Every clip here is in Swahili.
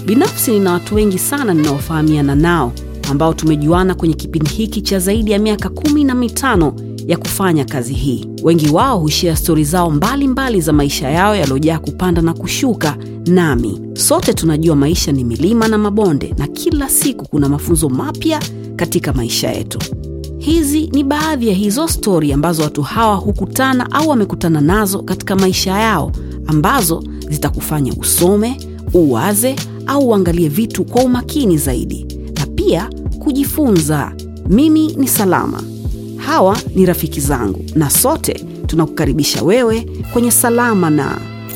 Binafsi nina watu wengi sana ninaofahamiana nao ambao tumejuana kwenye kipindi hiki cha zaidi ya miaka kumi na mitano ya kufanya kazi hii. Wengi wao hushia stori zao mbalimbali mbali za maisha yao yaliyojaa kupanda na kushuka. Nami sote tunajua maisha ni milima na mabonde, na kila siku kuna mafunzo mapya katika maisha yetu. Hizi ni baadhi ya hizo stori ambazo watu hawa hukutana au wamekutana nazo katika maisha yao, ambazo zitakufanya usome, uwaze au uangalie vitu kwa umakini zaidi, na pia kujifunza. Mimi ni Salama, hawa ni rafiki zangu, na sote tunakukaribisha wewe kwenye Salama na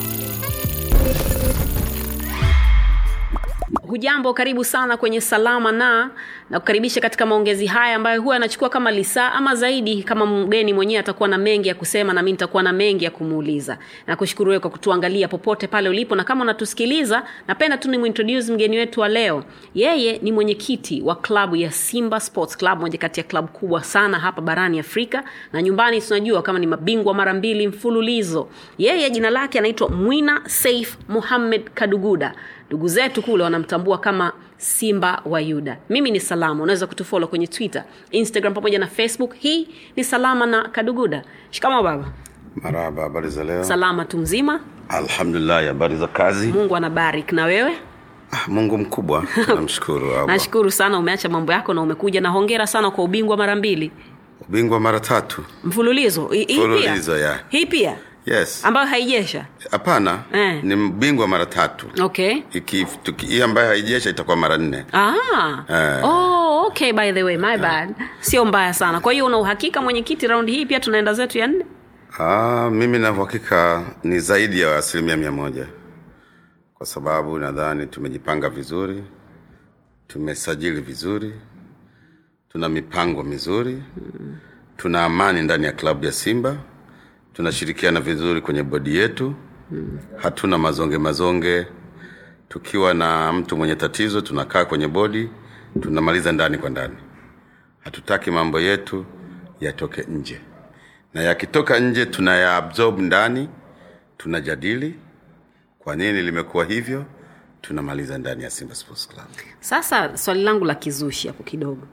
Hujambo, karibu sana kwenye Salama na na kukaribisha katika maongezi haya ambayo huwa yanachukua kama lisaa ama zaidi. Kama mgeni mwenyewe atakuwa na mengi ya kusema, na mimi nitakuwa na mengi ya kumuuliza. Nakushukuru wewe kwa kutuangalia popote pale ulipo, na kama unatusikiliza, napenda tu nimuintroduce mgeni wetu wa leo. Yeye ni mwenyekiti wa klabu ya Simba Sports Club, moja kati ya klabu kubwa sana hapa barani Afrika, na nyumbani tunajua kama ni mabingwa mara mbili mfululizo. Yeye jina lake anaitwa Mwina Saif Muhammad Kaduguda ndugu zetu kule wanamtambua kama simba wa yuda mimi ni salama unaweza kutufolo kwenye twitter instagram pamoja na facebook hii ni salama na kaduguda shikamo baba maraba habari za leo salama tu mzima alhamdulillah habari za kazi mungu anabarik na wewe ah, mungu mkubwa namshukuru Allah. nashukuru sana umeacha mambo yako na umekuja na hongera sana kwa ubingwa mara mbili ubingwa mara tatu mfululizo Hii- hii pia? Mfululizo, yeah. hii pia yes ambayo haijesha hapana Eh. ni mbingwa mara tatu okay Iki- tuki- hii ambayo haijesha itakuwa mara nne Ah. Eh. Oh, okay by the way my bad sio mbaya sana kwa hiyo una uhakika mwenyekiti raundi hii pia tunaenda zetu ya nne ah, mimi na uhakika ni zaidi ya asilimia mia moja kwa sababu nadhani tumejipanga vizuri tumesajili vizuri tuna mipango mizuri tuna amani ndani ya klabu ya simba tunashirikiana vizuri kwenye bodi yetu hatuna mazonge mazonge tukiwa na mtu mwenye tatizo tunakaa kwenye bodi tunamaliza ndani kwa ndani hatutaki mambo yetu yatoke nje na yakitoka nje tunayaabsorb ndani tunajadili kwa nini limekuwa hivyo tunamaliza ndani ya simba sports club sasa swali langu la kizushi hapo kidogo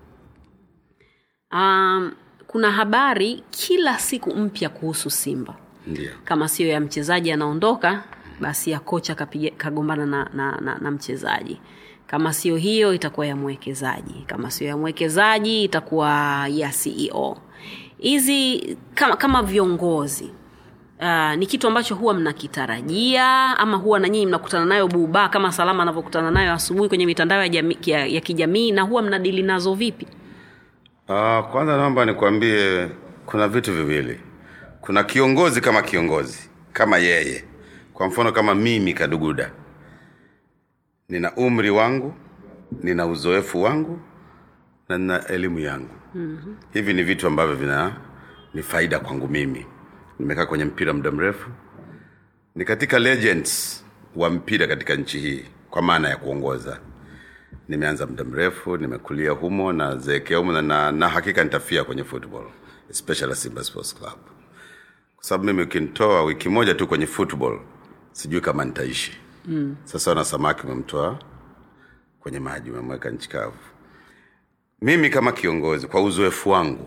um, kuna habari kila siku mpya kuhusu simba ndio kama sio ya mchezaji anaondoka basi ya kocha kapiga- kagombana na, na, na, na mchezaji kama sio hiyo itakuwa ya mwekezaji kama sio ya mwekezaji itakuwa ya ceo hizi kama, kama viongozi Uh, ni kitu ambacho huwa mnakitarajia ama huwa na nyinyi mnakutana nayo buba kama salama anavyokutana nayo asubuhi kwenye mitandao ya, jami, ya, ya kijamii na huwa mnadili nazo vipi Uh, kwanza naomba nikwambie kuna vitu viwili. Kuna kiongozi kama kiongozi kama yeye, kwa mfano kama mimi Kaduguda, nina umri wangu, nina uzoefu wangu na nina elimu yangu. mm-hmm. Hivi ni vitu ambavyo vina ni faida kwangu mimi. Nimekaa kwenye mpira muda mrefu, ni katika legends wa mpira katika nchi hii kwa maana ya kuongoza nimeanza muda mrefu nimekulia humo na zeekea humo na, na, na hakika nitafia kwenye football especially simba sports club kwa sababu mimi ukinitoa wiki moja tu kwenye football sijui kama nitaishi mm. sasa wana samaki umemtoa kwenye maji umemweka nchi kavu mimi kama kiongozi kwa uzoefu wangu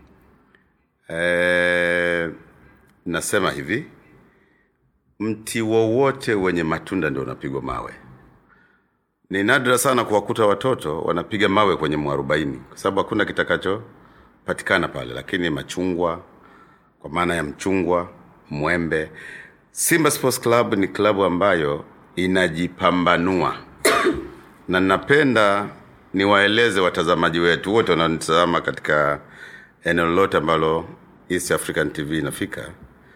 e, nasema hivi mti wowote wenye matunda ndio unapigwa mawe ni nadra sana kuwakuta watoto wanapiga mawe kwenye mwarobaini kwa sababu hakuna kitakachopatikana pale lakini machungwa kwa maana ya mchungwa mwembe simba sports club ni klabu ambayo inajipambanua na napenda niwaeleze watazamaji wetu wote wanaonitazama katika eneo lolote ambalo east african tv inafika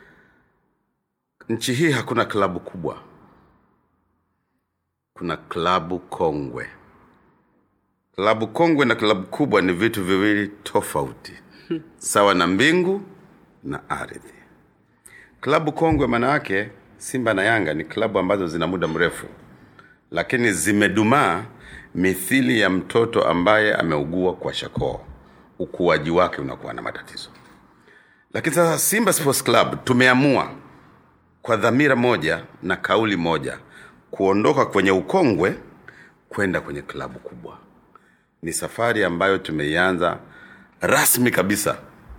nchi hii hakuna klabu kubwa kuna klabu kongwe klabu kongwe na klabu kubwa ni vitu viwili tofauti sawa na mbingu na ardhi klabu kongwe maana yake simba na yanga ni klabu ambazo zina muda mrefu lakini zimedumaa mithili ya mtoto ambaye ameugua kwa shakoo ukuaji wake unakuwa na matatizo lakini sasa simba sports club tumeamua kwa dhamira moja na kauli moja kuondoka kwenye ukongwe kwenda kwenye klabu kubwa ni safari ambayo tumeianza rasmi kabisa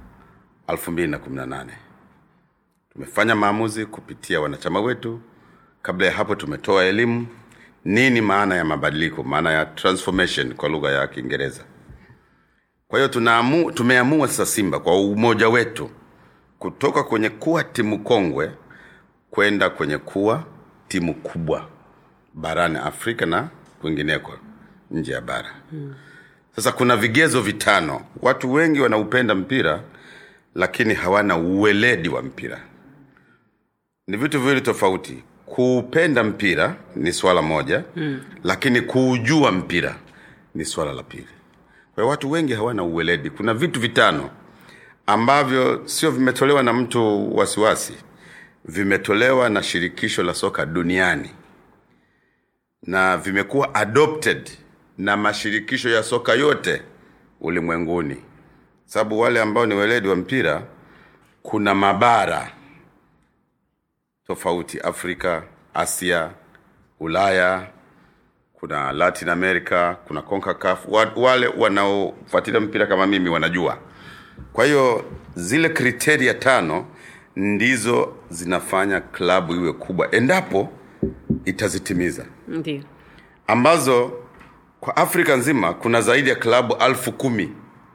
2018 tumefanya maamuzi kupitia wanachama wetu kabla ya hapo tumetoa elimu nini maana ya mabadiliko maana ya transformation kwa lugha ya kiingereza kwa hiyo tunaamu, tumeamua sasa simba kwa umoja wetu kutoka kwenye kuwa timu kongwe kwenda kwenye kuwa timu kubwa barani afrika na kwingineko nje ya bara hmm. sasa kuna vigezo vitano watu wengi wanaupenda mpira lakini hawana uweledi wa mpira ni vitu viwili tofauti kuupenda mpira ni swala moja mm. lakini kuujua mpira ni swala la pili kwa hiyo watu wengi hawana uweledi kuna vitu vitano ambavyo sio vimetolewa na mtu wasiwasi vimetolewa na shirikisho la soka duniani na vimekuwa adopted na mashirikisho ya soka yote ulimwenguni sababu wale ambao ni weledi wa mpira kuna mabara tofauti afrika asia ulaya kuna latin america kuna concacaf wale wanaofuatilia mpira kama mimi wanajua kwa hiyo zile kriteria tano ndizo zinafanya klabu iwe kubwa endapo itazitimiza ndio ambazo kwa afrika nzima kuna zaidi ya klabu alfu kumi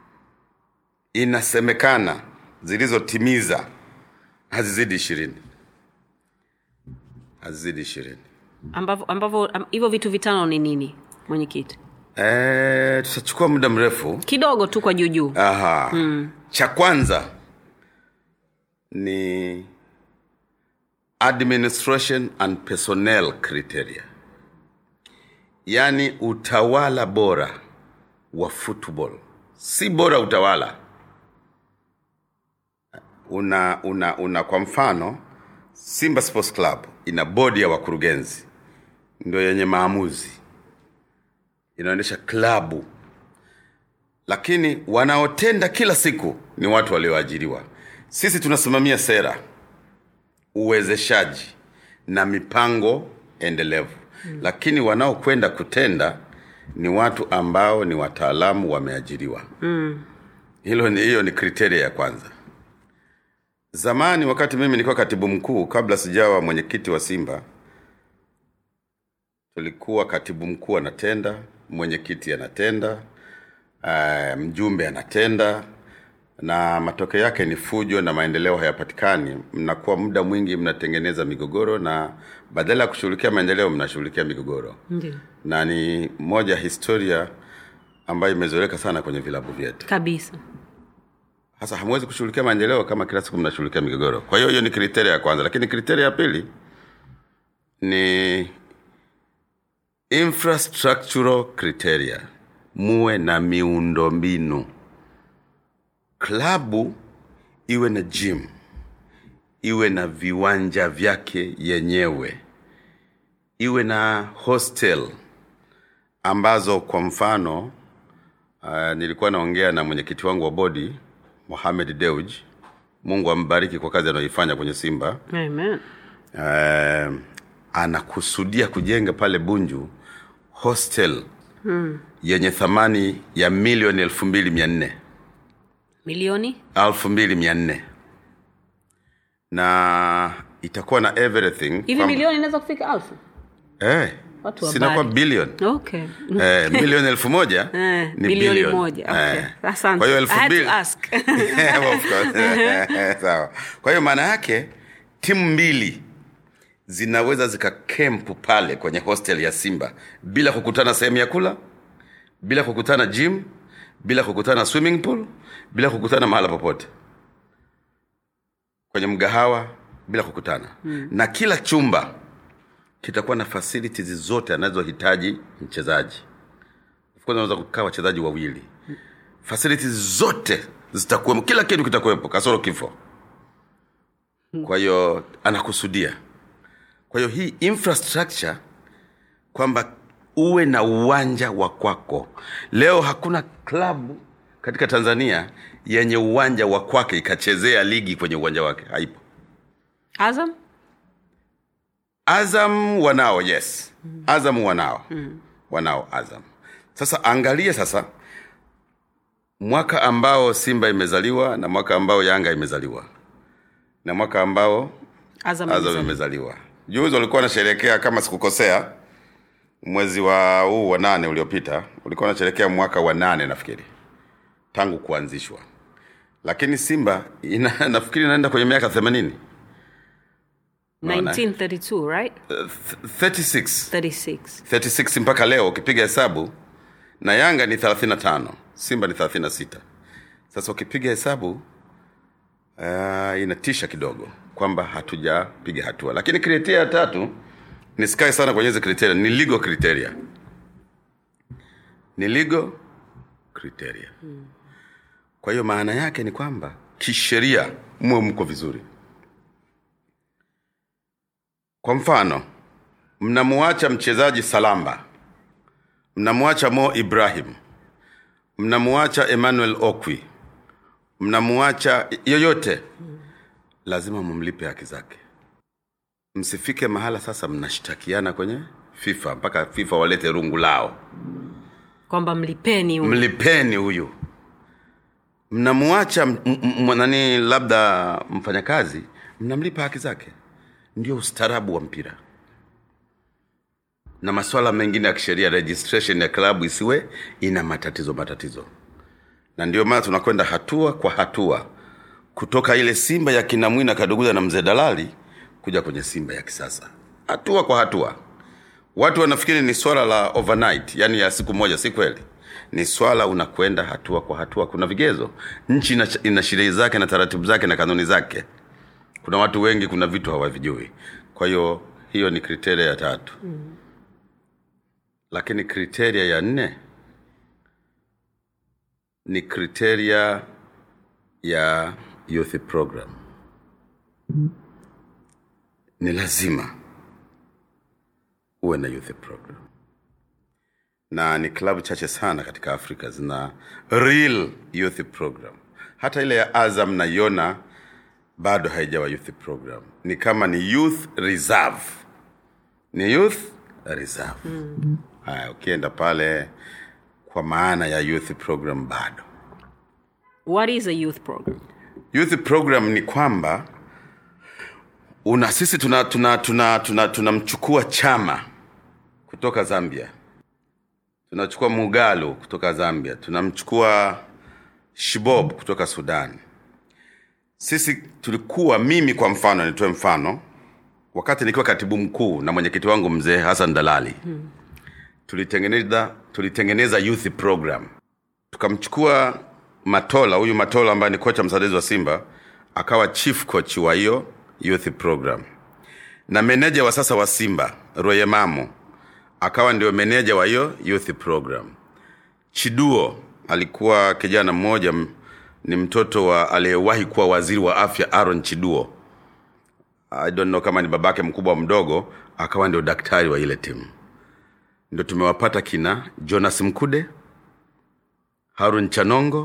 inasemekana zilizotimiza hazizidi ishirini hazizidi ishirini ambavyo ambavyo am- hivyo vitu vitano ni nini mwenyekiti e, tutachukua muda mrefu kidogo tu kwa juujuu Aha. Mm. cha kwanza ni administration and personnel criteria yaani utawala bora wa football si bora utawala una una una kwa mfano simba sports club ina bodi ya wakurugenzi ndio yenye maamuzi inaonyesha klabu lakini wanaotenda kila siku ni watu walioajiriwa sisi tunasimamia sera uwezeshaji na mipango endelevu mm. lakini wanaokwenda kutenda ni watu ambao ni wataalamu wameajiriwa mm. hilo ni hiyo ni kriteria ya kwanza zamani wakati mimi nilikuwa katibu mkuu kabla sijawa mwenyekiti wa simba tulikuwa katibu mkuu anatenda mwenyekiti anatenda uh, mjumbe anatenda na matokeo yake ni fujo na maendeleo hayapatikani mnakuwa muda mwingi mnatengeneza migogoro na badala ya kushughulikia maendeleo mnashughulikia migogoro ndio na ni moja historia ambayo imezoeleka sana kwenye vilabu vyetu kabisa sasa hamwezi kushughulikia maendeleo kama kila siku mnashughulikia migogoro kwa hiyo hiyo ni kriteria ya kwanza lakini kriteria ya pili ni infrastructural criteria muwe na miundombinu klabu iwe na gym iwe na viwanja vyake yenyewe iwe na hostel ambazo kwa mfano uh, nilikuwa naongea na mwenyekiti wangu wa bodi Mohamed Deuj Mungu ambariki kwa kazi anayoifanya kwenye Simba Amen. uh, anakusudia kujenga pale Bunju hostel hmm. yenye thamani ya milioni elfu mbili mia nne milioni elfu mbili mia nne na itakuwa na everything hivi Fam- milioni inaweza kufika alfu eh, Watu wa sinakuwa bali. bilioni okay eh, milioni elfu moja Eh, ni bilioni bilioni. moja, okay. Eh, Asante. kwa hiyo I elfu had to mbili ask. Of course. sawa kwa hiyo maana yake timu mbili zinaweza zikakempu pale kwenye hostel ya simba bila kukutana sehemu ya kula bila kukutana gym bila kukutana swimming pool bila kukutana mahala popote kwenye mgahawa bila kukutana hmm. na kila chumba kitakuwa na facilities zote anazohitaji mchezaji Of course unaweza kukaa wachezaji wawili facilities zote zitakuwemo kila kitu kitakuwepo kasoro kifo kwa hiyo anakusudia kwa hiyo hii infrastructure kwamba uwe na uwanja wa kwako leo hakuna klabu katika tanzania yenye uwanja wa kwake ikachezea ligi kwenye uwanja wake haipo azam azam wanao yes azam wanao wanao azam sasa angalie sasa mwaka ambao simba imezaliwa na mwaka ambao yanga imezaliwa na mwaka ambao Azam azam imezaliwa. imezaliwa juzi walikuwa wanasherekea kama sikukosea mwezi wa huu wa nane uliopita ulikuwa wanasherekea mwaka wa nane nafikiri tangu kuanzishwa lakini simba ina, nafikiri inaenda kwenye miaka themanini 1932 right 36 36 36 mpaka leo ukipiga hesabu na yanga ni 35 simba ni 36 sasa ukipiga hesabu uh, inatisha kidogo kwamba hatujapiga hatua lakini kriteria ya tatu nisikae sana kwenye hizi kriteria ni legal criteria ni legal criteria kwa hiyo maana yake ni kwamba kisheria mwe mko vizuri kwa mfano mnamuacha mchezaji salamba mnamuacha mo ibrahim mnamuacha emmanuel okwi mnamuacha yoyote lazima mumlipe haki zake msifike mahala sasa mnashtakiana kwenye fifa mpaka fifa walete rungu lao kwamba mlipeni huyu. mlipeni huyu mnamuacha m- m- m- nani labda mfanyakazi mnamlipa haki zake ndio ustaarabu wa mpira na maswala mengine ya kisheria registration ya klabu isiwe ina matatizo matatizo na ndio maana tunakwenda hatua kwa hatua kutoka ile simba ya kinamwina kaduguza na mzee dalali kuja kwenye simba ya kisasa hatua kwa hatua watu wanafikiri ni swala la overnight yani ya siku moja si kweli ni swala unakwenda hatua kwa hatua kuna vigezo nchi ina, ina sheria zake na taratibu zake na kanuni zake kuna watu wengi kuna vitu hawavijui kwa hiyo hiyo ni kriteria ya tatu mm. lakini kriteria ya nne ni kriteria ya youth program ni lazima uwe na youth program na ni klabu chache sana katika afrika zina real youth program hata ile ya azam naiona bado haijawa youth program ni kama ni youth reserve ni youth reserve mm. haya ukienda pale kwa maana ya youth program bado what is a youth program youth program ni kwamba una sisi tunamchukua tuna, tuna, tuna, tunamchukua chama kutoka zambia tunachukua mugalo kutoka zambia tunamchukua shibob kutoka sudan sisi tulikuwa mimi kwa mfano nitoe mfano wakati nikiwa katibu mkuu na mwenyekiti wangu mzee hasan dalali hmm. tulitengeneza tulitengeneza youth program tukamchukua matola huyu matola ambaye ni kocha msaidizi wa simba akawa chief coach wa hiyo youth program na meneja wa sasa wa simba royemamo akawa ndio meneja wa hiyo youth program chiduo alikuwa kijana mmoja m- ni mtoto wa aliyewahi kuwa waziri wa afya aaron chiduo I don't know kama ni babake mkubwa mdogo akawa ndio daktari wa ile timu ndio tumewapata kina jonas mkude harun chanongo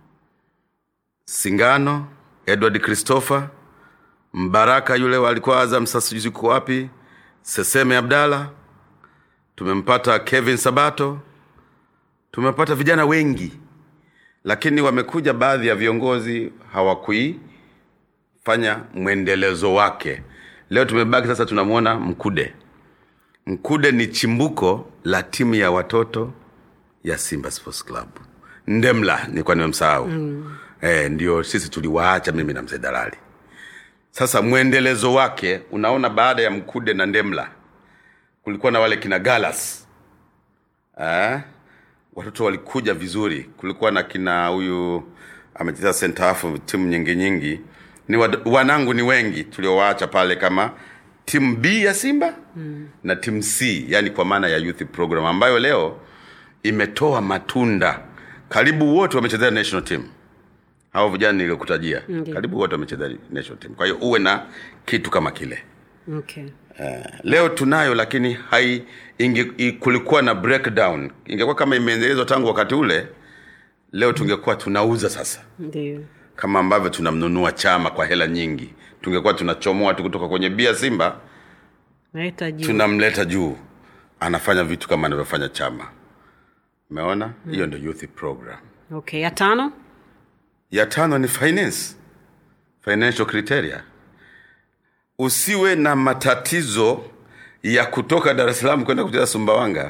singano edward christopher mbaraka yule walikuwa azam sasa sijui yuko wapi seseme abdala tumempata kevin sabato tumepata vijana wengi lakini wamekuja baadhi ya viongozi hawakuifanya mwendelezo wake leo tumebaki sasa tunamwona mkude mkude ni chimbuko la timu ya watoto ya simba sports club ndemla nilikuwa nimemsahau mm. e, ndio sisi tuliwaacha mimi na mzee dalali sasa mwendelezo wake unaona baada ya mkude na ndemla kulikuwa na wale kina galas eh? watoto walikuja vizuri kulikuwa na kina huyu amecheza center half timu nyingi nyingi ni wad, wanangu ni wengi tuliowaacha pale kama timu b ya simba mm. na timu c yani kwa maana ya youth program ambayo leo imetoa matunda karibu wote wamechezea national team hao vijana niliokutajia Ndiyo. karibu wote wamechezea national team kwa hiyo uwe na kitu kama kile okay. Eh, leo tunayo lakini hai inge, i, kulikuwa na breakdown ingekuwa kama imeendelezwa tangu wakati ule leo tungekuwa tunauza sasa ndio kama ambavyo tunamnunua chama kwa hela nyingi tungekuwa tunachomoa tu kutoka kwenye bia simba naita juu tunamleta juu anafanya vitu kama anavyofanya chama umeona hiyo ndio youth program okay ya tano ya tano ni finance financial criteria usiwe na matatizo ya kutoka dar es salaam kwenda kucheza sumbawanga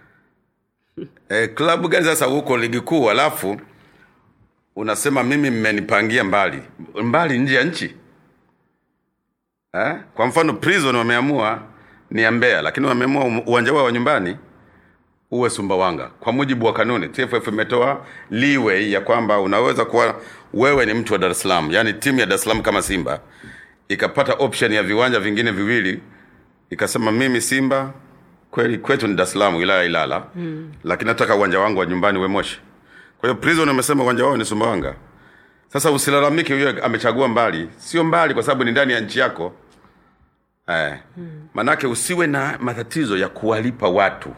e, klabu gani sasa huko ligi kuu alafu unasema mimi mmenipangia mbali mbali nje ya nchi eh? kwa mfano prison wameamua ni ya mbeya lakini wameamua um- uwanja wao wa nyumbani uwe sumbawanga kwa mujibu wa kanuni tff imetoa leeway ya kwamba unaweza kuwa wewe ni mtu wa dar es salaam yaani timu ya dar es salaam kama simba ikapata option ya viwanja vingine viwili ikasema mimi simba kweli kwetu ni dar es salaam wilaya ya ilala mm. lakini nataka uwanja wangu wa nyumbani we moshi kwa hiyo prison amesema uwanja wao ni sumbawanga sasa usilalamike huyo amechagua mbali sio mbali kwa sababu ni ndani ya nchi yako eh. manake usiwe na matatizo ya kuwalipa watu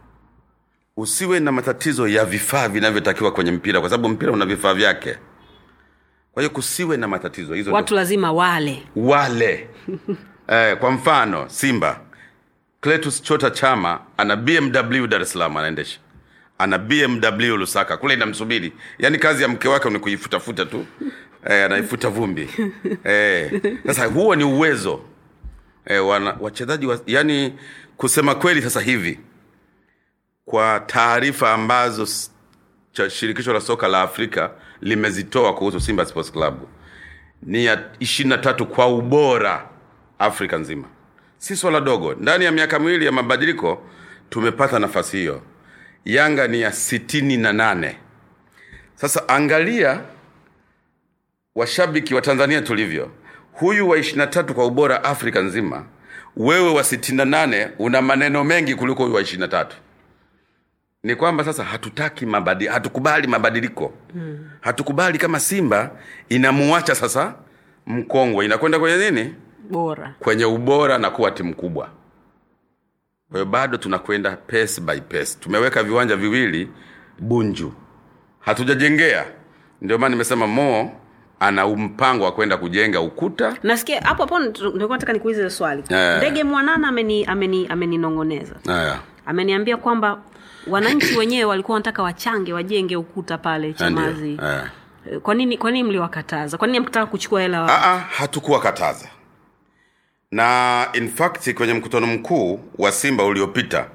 usiwe na matatizo ya vifaa vinavyotakiwa kwenye mpira kwa sababu mpira una vifaa vyake kwa hiyo kusiwe na matatizo hizo watu lazima wale wale eh, kwa mfano simba cletus chota chama ana bmw dar es salaam anaendesha ana bmw lusaka kule inamsubiri yaani kazi ya mke wake ni kuifutafuta tu eh, anaifuta vumbi eh, sasa huo ni uwezo eh, wana, wachezaji wa, yani kusema kweli sasa hivi kwa taarifa ambazo s- cha shirikisho la soka la afrika limezitoa kuhusu simba sports club ni ya ishirini na tatu kwa ubora afrika nzima si swala dogo ndani ya miaka miwili ya mabadiliko tumepata nafasi hiyo yanga ni ya sitini na nane sasa angalia washabiki wa tanzania tulivyo huyu wa ishiri na tatu kwa ubora afrika nzima wewe wa sitini na nane una maneno mengi kuliko huyu wa ishiri na tatu ni kwamba sasa hatutaki mabadi, hatukubali mabadiliko hmm. hatukubali kama simba inamuacha sasa mkongwe inakwenda kwenye nini bora kwenye ubora na kuwa timu kubwa kwa hiyo bado tunakwenda pace by pace tumeweka viwanja viwili bunju hatujajengea ndio maana nimesema mo ana mpango wa kwenda kujenga ukuta nasikia hapo hapo nilikuwa nataka nikuulize hilo swali Eh. ndege mwanana ameni ameni ameninong'oneza haya ameniambia kwamba wananchi wenyewe walikuwa wanataka wachange wajenge ukuta pale chamazi Ndio, eh. Eh, kwa nini kwa nini mliwakataza kwa nini mkitaka kuchukua hela wa- Aa, hatukuwa kataza na in fact kwenye mkutano mkuu wa simba uliopita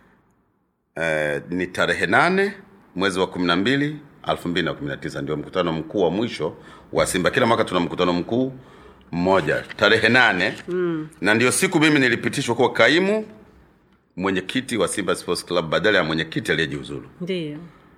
eh, ni tarehe nane mwezi wa kumi na mbili elfu mbili na kumi na tisa ndio mkutano mkuu wa mwisho wa simba kila mwaka tuna mkutano mkuu mmoja tarehe nane mm. na ndio siku mimi nilipitishwa kuwa kaimu mwenyekiti wa simba sports club badala ya mwenyekiti aliyejiuzulu ndio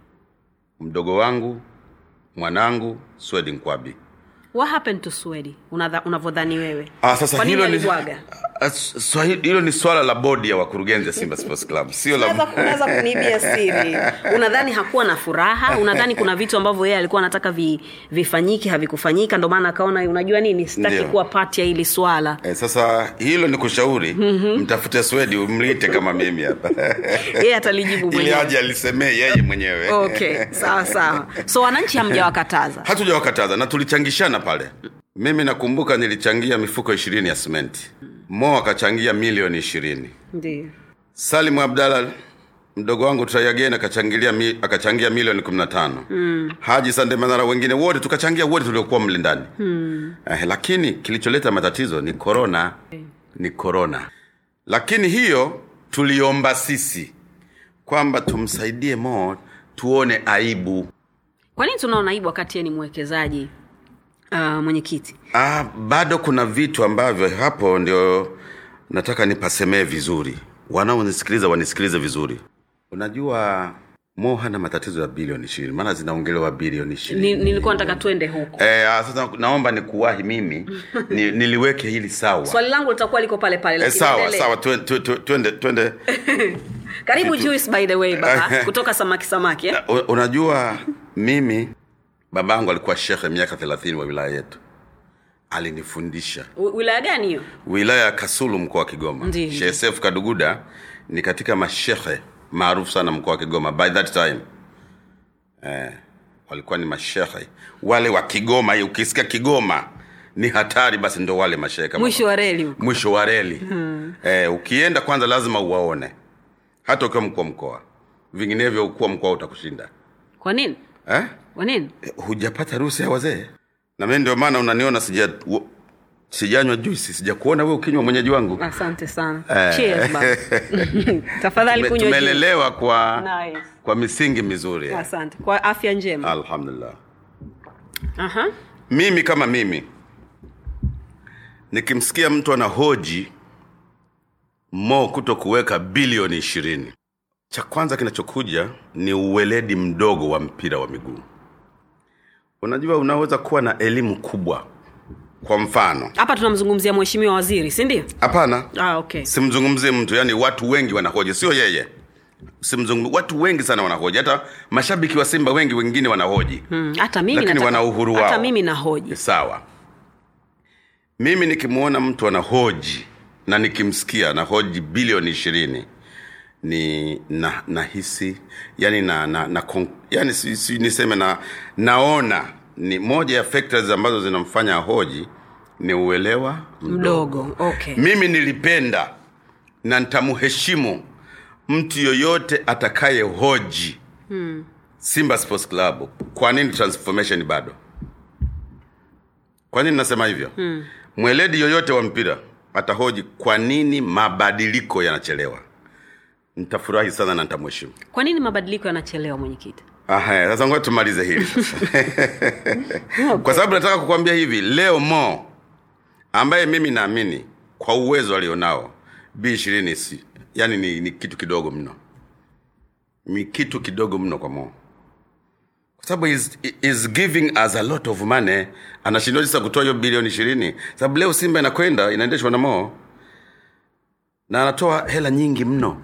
mdogo wangu mwanangu swedi nkwabi what happened to swedi Unadha- unavyodhani wewe Ah, sasa Kwa nini hilo ni, alibwaga? Ah, Swahili- hilo ni swala la bodi ya wakurugenzi ya Simba Sports Club, sio Unaweza- la unaweza kuniibia siri unadhani hakuwa na furaha unadhani kuna vitu ambavyo yeye alikuwa anataka vi, vifanyike havikufanyika ndio maana akaona unajua nini sitaki Ndio. kuwa pati ya hili swala eh, sasa hilo ni kushauri mtafute Swedi umlite kama mimi hapa yeye atalijibu ili mwenyewe aje alisemee yeye mwenyewe okay sawa sawa so wananchi hamjawakataza hatujawakataza na tulichangishana pale mimi nakumbuka nilichangia mifuko ishirini ya simenti mo akachangia milioni ishirini ndio salim abdalla mdogo wangu traiagen akachangilia mi, akachangia milioni kumi na tano mm. haji sandemanara wengine wote tukachangia wote tuliokuwa mle ndani mm. eh, lakini kilicholeta matatizo ni korona ni korona lakini hiyo tuliomba sisi kwamba tumsaidie mo tuone aibu kwa nini tunaona aibu wakati yeye ni mwekezaji uh, mwenyekiti Ah, bado kuna vitu ambavyo hapo ndio nataka nipasemee vizuri wanaonisikiliza wanisikilize vizuri unajua mo hana matatizo ya bilioni ishirini maana zinaongelewa bilioni ishirini Ni, nilikuwa nataka twende huko Eh, ah, sasa naomba nikuwahi mimi ni, niliweke hili sawa swali langu litakuwa liko pale pale eh, lakini sawa endelea. sawa twe- twe- twe- twende twende karibu Juice by the way baba kutoka samaki samaki eh? U- unajua mimi babangu alikuwa shekhe miaka thelathini wa wilaya yetu alinifundisha Wi- wilaya gani hiyo wilaya ya kasulu mkoa wa kigoma Ndiyo. Sheikh Seif kaduguda ni katika mashekhe maarufu sana mkoa wa kigoma by that time eh, walikuwa ni mashekhe wale wa kigoma hii ukisikia kigoma ni hatari basi ndo wale mashehe kama mwisho wa reli huko mwisho wa reli hmm. eh, ukienda kwanza lazima uwaone hata ukiwa mkuu wa mkoa vinginevyo ukuu wa mkoa utakushinda kwa nini eh? kwa nini Eh, hujapata ruhusa ya wazee na mi ndio maana unaniona sija wo- sijanywa juisi sijakuona we ukinywa mwenyeji wangu asante sana Eh. Cheers, basi. tafadhali Tume- kunywa juice. tumelelewa kwa Nice. kwa misingi mizuri asante kwa afya njema alhamdulillah Aha. mimi kama mimi nikimsikia mtu ana hoji mo kuto kuweka bilioni ishirini cha kwanza kinachokuja ni uweledi mdogo wa mpira wa miguu unajua unaweza kuwa na elimu kubwa kwa mfano hapa tunamzungumzia mheshimiwa waziri si ndio hapana ah, okay. simzungumzie mtu yani watu wengi wanahoji sio yeye simzungum watu wengi sana wanahoji hata mashabiki wa simba wengi wengine wanahoji Hmm, hata mimi Lakini nataka- wana uhuru hata wao. mimi nahoji sawa mimi nikimwona mtu anahoji na nikimsikia anahoji bilioni ishirini ni na nahisi yani na, na, na kon- yani si, si, niseme na naona ni moja ya factors ambazo zinamfanya ahoji ni uelewa mdogo okay. mimi nilipenda na nitamheshimu mtu yoyote atakaye hoji hmm. simba sports club kwa nini transformation bado kwa nini nasema hivyo hmm. mweledi yoyote wa mpira atahoji kwa nini mabadiliko yanachelewa nitafurahi sana na nitamheshimu kwa nini mabadiliko yanachelewa mwenyekiti Aha, sasa ngoja tumalize hili sasa. kwa sababu nataka kukwambia hivi leo mo ambaye mimi naamini kwa uwezo alionao b ishirini si yani ni, ni kitu kidogo mno ni kitu kidogo mno kwa mo kwa sababu is, is giving us a lot of money anashindwa sasa kutoa hiyo bilioni ishirini sababu leo simba inakwenda inaendeshwa na mo na anatoa hela nyingi mno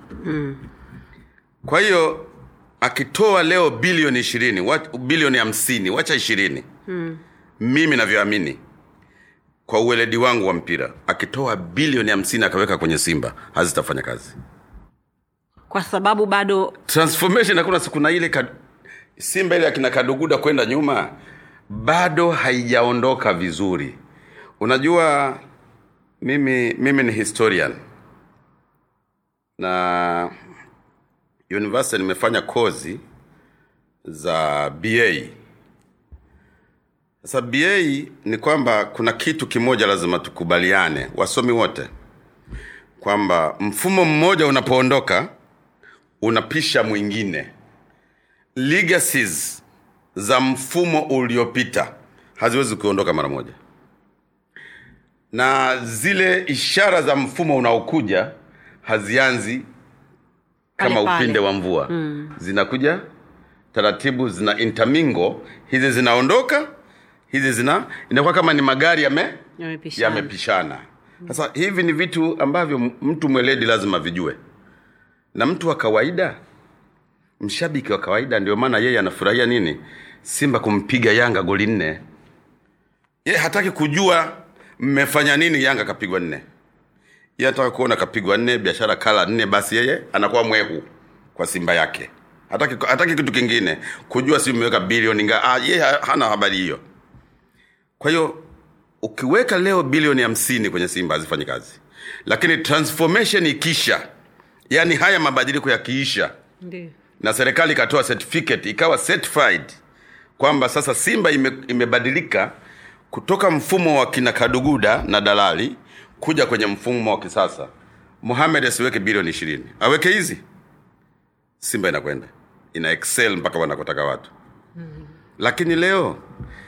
kwa hiyo akitoa leo bilioni ishirini wa- bilioni hamsini wacha ishirini hmm. mimi navyoamini kwa uweledi wangu wa mpira akitoa bilioni hamsini akaweka kwenye simba hazitafanya kazi kwa sababu bado transformation hakuna siku na ile kad... simba ile akina kaduguda kwenda nyuma bado haijaondoka vizuri unajua mimi mimi ni historian na university nimefanya kozi za ba sasa ba ni kwamba kuna kitu kimoja lazima tukubaliane wasomi wote kwamba mfumo mmoja unapoondoka unapisha mwingine legacies za mfumo uliopita haziwezi kuondoka mara moja na zile ishara za mfumo unaokuja hazianzi kama Pale pale. upinde wa mvua mm. zinakuja taratibu zina intermingo hizi zinaondoka hizi zina inakuwa kama ni magari yame yamepishana yamepishana sasa hivi ni vitu ambavyo m- mtu mweledi lazima vijue na mtu wa kawaida mshabiki wa kawaida ndio maana yeye anafurahia nini simba kumpiga yanga goli nne ye hataki kujua mmefanya nini yanga kapigwa nne ye anataka kuona kapigwa nne biashara kala nne basi yeye anakuwa mwehu kwa simba yake hataki, hataki kitu kingine kujua si mmeweka bilioni nga ah, ye ha- hana habari hiyo kwa hiyo ukiweka leo bilioni hamsini kwenye simba hazifanyi kazi lakini transformation ikisha yaani haya mabadiliko yakiisha Ndiyo. na serikali ikatoa certificate ikawa certified kwamba sasa simba ime, imebadilika kutoka mfumo wa kina kaduguda na dalali kuja kwenye mfumo wa kisasa muhamed asiweke bilioni ishirini aweke hizi simba inakwenda ina excel mpaka wanakotaka watu lakini leo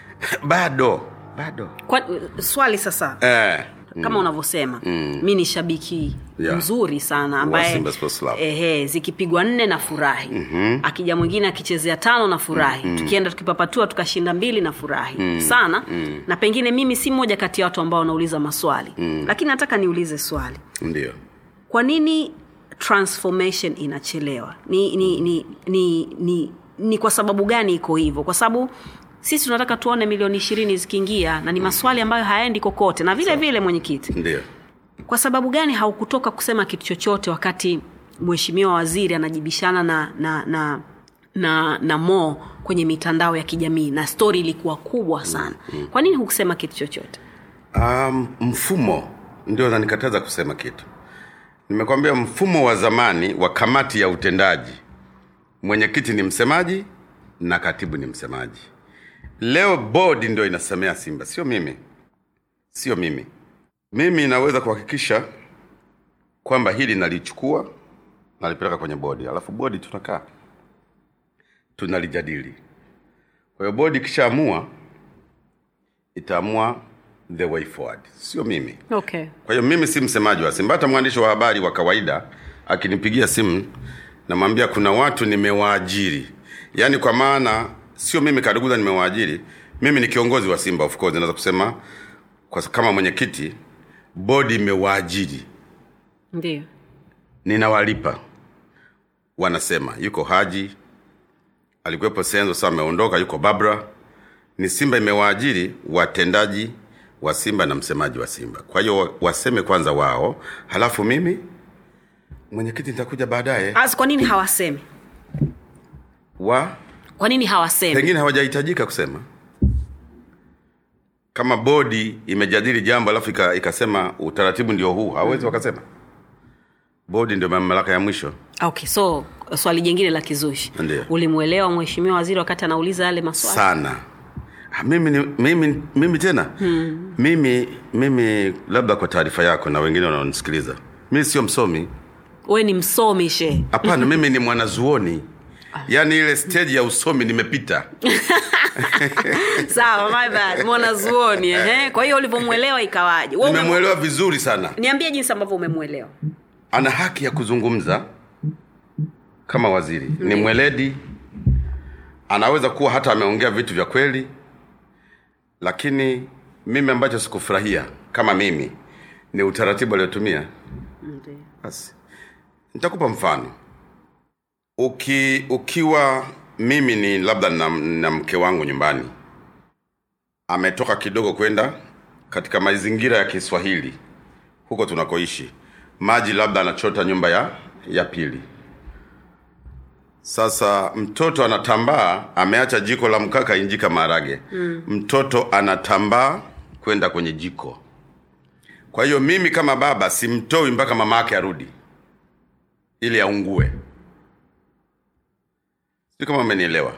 bado bado Kwa, swali sasa eh, kama unavyosema mi ni shabiki Yeah. mzuri sana ambaye Simba Sports Club. ehe, zikipigwa nne na furahi mm-hmm. akija mwingine akichezea tano na furahi mm-hmm. tukienda tukipapatua tukashinda mbili na furahi mm-hmm. sana mm-hmm. na pengine mimi si mmoja kati ya watu ambao wanauliza maswali mm-hmm. lakini nataka niulize swali ndio kwa nini transformation inachelewa ni ni ni ni, ni, ni kwa sababu gani iko hivyo kwa sababu sisi tunataka tuone milioni ishirini zikiingia na ni maswali ambayo hayaendi kokote na vile vile mwenyekiti ndio kwa sababu gani haukutoka kusema kitu chochote wakati mheshimiwa waziri anajibishana na na na na, na mo kwenye mitandao ya kijamii na stori ilikuwa kubwa sana kwa nini hukusema kitu chochote um, mfumo ndio nanikataza kusema kitu nimekwambia mfumo wa zamani wa kamati ya utendaji mwenyekiti ni msemaji na katibu ni msemaji leo bodi ndio inasemea simba sio mimi sio mimi mimi naweza kuhakikisha kwamba hili nalichukua nalipeleka kwenye bodi alafu bodi tunakaa tunalijadili kwa hiyo bodi ikishaamua itaamua the way forward sio mimi okay kwa hiyo mimi si msemaji wa simba hata mwandishi wa habari wa kawaida akinipigia simu namwambia kuna watu nimewaajiri yaani kwa maana sio mimi kaduguza nimewaajiri mimi ni kiongozi wa simba of course naweza kusema kwa, kama mwenyekiti bodi imewaajiri ndio ninawalipa wanasema yuko haji alikuwepo senzo sasa ameondoka yuko babra ni simba imewaajiri watendaji wa simba na msemaji wa simba kwa hiyo wa- waseme kwanza wao halafu mimi mwenyekiti nitakuja baadaye As, kwa nini hawasemi wa kwa nini hawasemi pengine hawajahitajika kusema kama bodi imejadili jambo alafu ika- ikasema utaratibu ndio huu hawezi wakasema bodi ndio mamlaka ya mwisho okay so swali jingine la kizushi Ndiyo. ulimwelewa mheshimiwa waziri wakati anauliza yale maswali sana Ah, mimi, ni, mimi, mimi tena hmm. mimi mimi labda kwa taarifa yako na wengine wanaonisikiliza mimi sio msomi we ni msomi she hapana mimi ni mwanazuoni yaani ile stage ya usomi nimepita sawa my bad mwanazuoni ehe kwa hiyo ulivyomwelewa ikawaje Wewe ume- nimemwelewa vizuri sana niambie jinsi ambavyo umemwelewa ana haki ya kuzungumza kama waziri ni mweledi anaweza kuwa hata ameongea vitu vya kweli lakini mimi ambacho sikufurahia kama mimi ni utaratibu aliotumia basi nitakupa mfano Uki, ukiwa mimi ni labda na, na mke wangu nyumbani ametoka kidogo kwenda katika mazingira ya kiswahili huko tunakoishi maji labda anachota nyumba ya ya pili sasa mtoto anatambaa ameacha jiko la mkaa kainjika maharage mm. mtoto anatambaa kwenda kwenye jiko kwa hiyo mimi kama baba simtoi mpaka mama yake arudi ili aungue sio kama umenielewa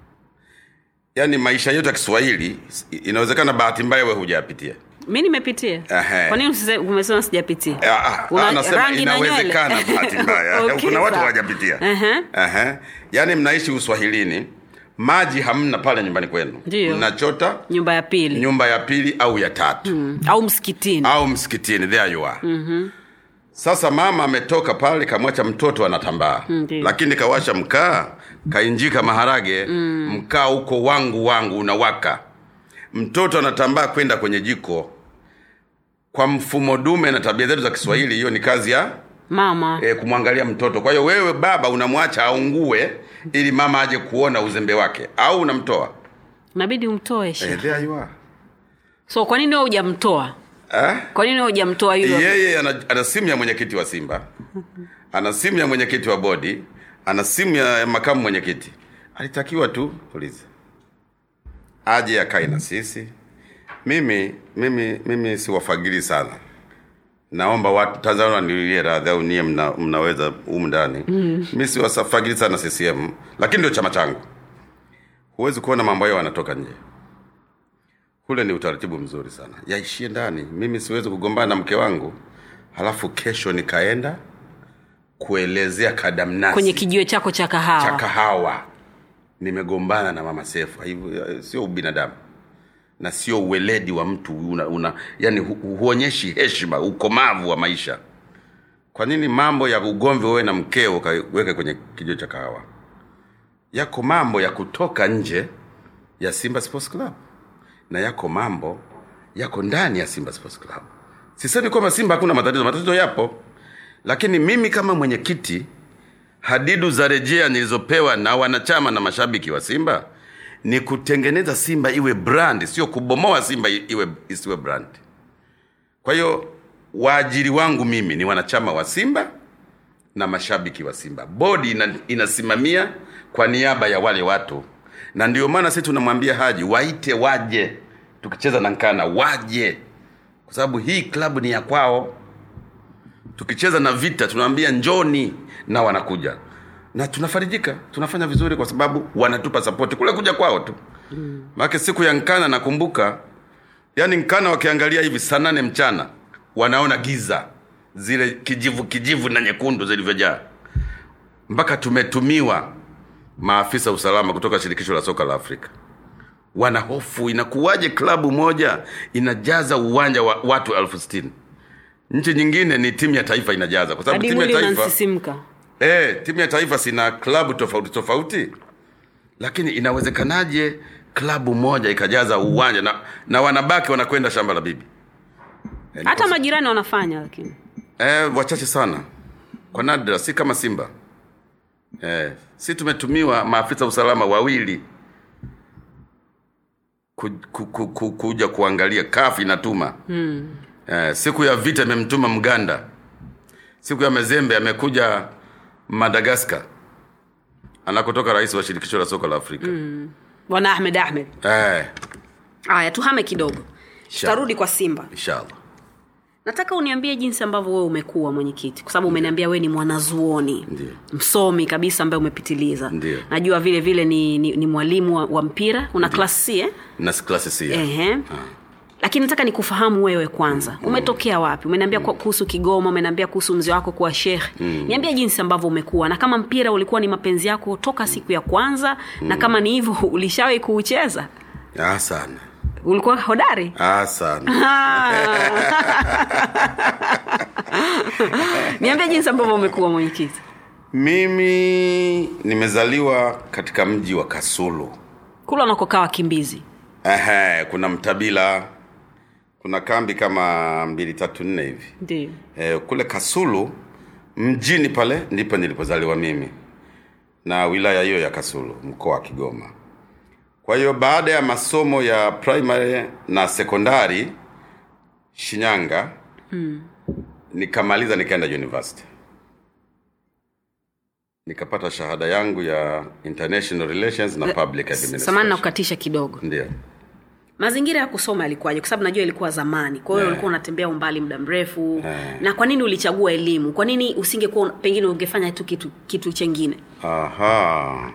yaani maisha yetu ya kiswahili inawezekana bahati mbaya we hujayapitia mi nimepitia Ehe. kwa nini usise- umesema sijapitia Ah, ah, Una ah, nasema rangi na nywele? inawezekana bahati mbaya Okay, kuna watu sawa. hawajapitia Ehe. Ehe. yaani mnaishi uswahilini maji hamna pale nyumbani kwenu Ndiyo. mnachota nyumba ya pili nyumba ya pili au ya tatu Mm. au msikitini au msikitini there you are mm-hmm. sasa mama ametoka pale kamwacha mtoto anatambaa Ndiyo. lakini kawasha mkaa kainjika maharage mm. mkaa huko wangu wangu unawaka mtoto anatambaa kwenda kwenye jiko kwa mfumo dume na tabia zetu za kiswahili hiyo ni kazi ya mama e, kumwangalia mtoto kwa hiyo wewe baba unamwacha aungue ili mama aje kuona uzembe wake au unamtoa nabidi umtoe she e, there you are. so kwa nini wewe hujamtoa Eh? kwa nini wewe hujamtoa yule yeye ana, ana simu ya mwenyekiti wa simba ana simu ya mwenyekiti wa bodi ana simu ya makamu mwenyekiti alitakiwa tu ulize aje akae na sisi mimi mimi mimi siwafagili sana naomba watu tanzania niwie radhi au nie mna, mnaweza humu ndani mm. mi siwasafagili sana ccm lakini ndio chama changu huwezi kuona mambo hayo wanatoka nje kule ni utaratibu mzuri sana yaishie ndani mimi siwezi kugombana na mke wangu halafu kesho nikaenda kuelezea kadamnasi kwenye kijiwe chako cha cha kahawa kahawa nimegombana na mama sefu hivyo sio ubinadamu na sio uweledi wa mtu una, una yani hu, huonyeshi heshima ukomavu wa maisha kwa nini mambo ya ugomvi wewe na mkeo ukaweke kwenye kijiwe cha kahawa yako mambo ya kutoka nje ya simba sports club na yako mambo yako ndani ya simba sports club sisemi kwamba simba hakuna matatizo matatizo yapo lakini mimi kama mwenyekiti hadidu za rejea nilizopewa na wanachama na mashabiki wa simba ni kutengeneza simba iwe brand sio kubomoa simba i- iwe isiwe brand kwa hiyo waajiri wangu mimi ni wanachama wa simba na mashabiki wa simba bodi ina, inasimamia kwa niaba ya wale watu na ndio maana sisi tunamwambia haji waite waje tukicheza na nkana waje kwa sababu hii klabu ni ya kwao tukicheza na vita tunaambia njoni na wanakuja na tunafarijika tunafanya vizuri kwa sababu wanatupa sapoti kule kuja kwao tu mm. maake siku ya nkana nakumbuka yani nkana wakiangalia hivi saa nane mchana wanaona giza zile kijivu kijivu na nyekundu zilivyojaa mpaka tumetumiwa maafisa usalama kutoka shirikisho la soka la afrika wana hofu inakuwaje klabu moja inajaza uwanja wa watu elfu sitini nchi nyingine ni timu ya taifa inajaza kwa sababu hadi timu ya mwili taifa unansisimka e, timu ya taifa sina klabu tofauti tofauti lakini inawezekanaje klabu moja ikajaza uwanja na, na wanabaki wanakwenda shamba la bibi e, ni hata kwa- majirani wanafanya lakini e, wachache sana kwa nadra si kama simba e, si tumetumiwa maafisa usalama wawili ku, ku, ku, ku, kuja kuangalia kafu inatuma hmm. e, siku ya vita imemtuma mganda siku ya mezembe amekuja madagaskar anakotoka rais wa shirikisho la soka la afrika mm. bwana ahmed ahmed eh, haya tuhame kidogo Inshallah. tutarudi kwa simba inshallah nataka uniambie jinsi ambavyo wewe umekuwa mwenyekiti kwa sababu umeniambia wewe ni mwanazuoni Ndiyo. msomi kabisa ambaye umepitiliza Ndiyo. najua vile vile ni, ni, ni mwalimu wa, wa mpira una klasi C, eh? na klasi si Ehe. lakini nataka nikufahamu wewe kwanza umetokea wapi umeniambia kwa- kuhusu kigoma umeniambia kuhusu mzee wako kuwa shekhe niambia jinsi ambavyo umekuwa na kama mpira ulikuwa ni mapenzi yako toka siku ya kwanza na kama ni hivyo ulishawahi kuucheza ah, sana ulikuwa hodari ah, sana niambia jinsi ambavyo umekuwa mwenyekiti mimi nimezaliwa katika mji wa kasulu kule wanakokaa wakimbizi Ehe, kuna mtabila kuna kambi kama mbili tatu nne hivi ndio e, kule kasulu mjini pale ndipo nilipozaliwa mimi na wilaya hiyo ya kasulu mkoa wa kigoma kwa hiyo baada ya masomo ya primary na sekondari shinyanga hmm. nikamaliza nikaenda university nikapata shahada yangu ya international relations na public samani na administration kukatisha kidogo ndio mazingira ya kusoma yalikuwaje kwa sababu najua ilikuwa zamani kwa hiyo Yeah. ulikuwa unatembea umbali muda mrefu Yeah. na kwa nini ulichagua elimu kwa nini usingekuwa pengine ungefanya tu kitu kitu chengine Aha.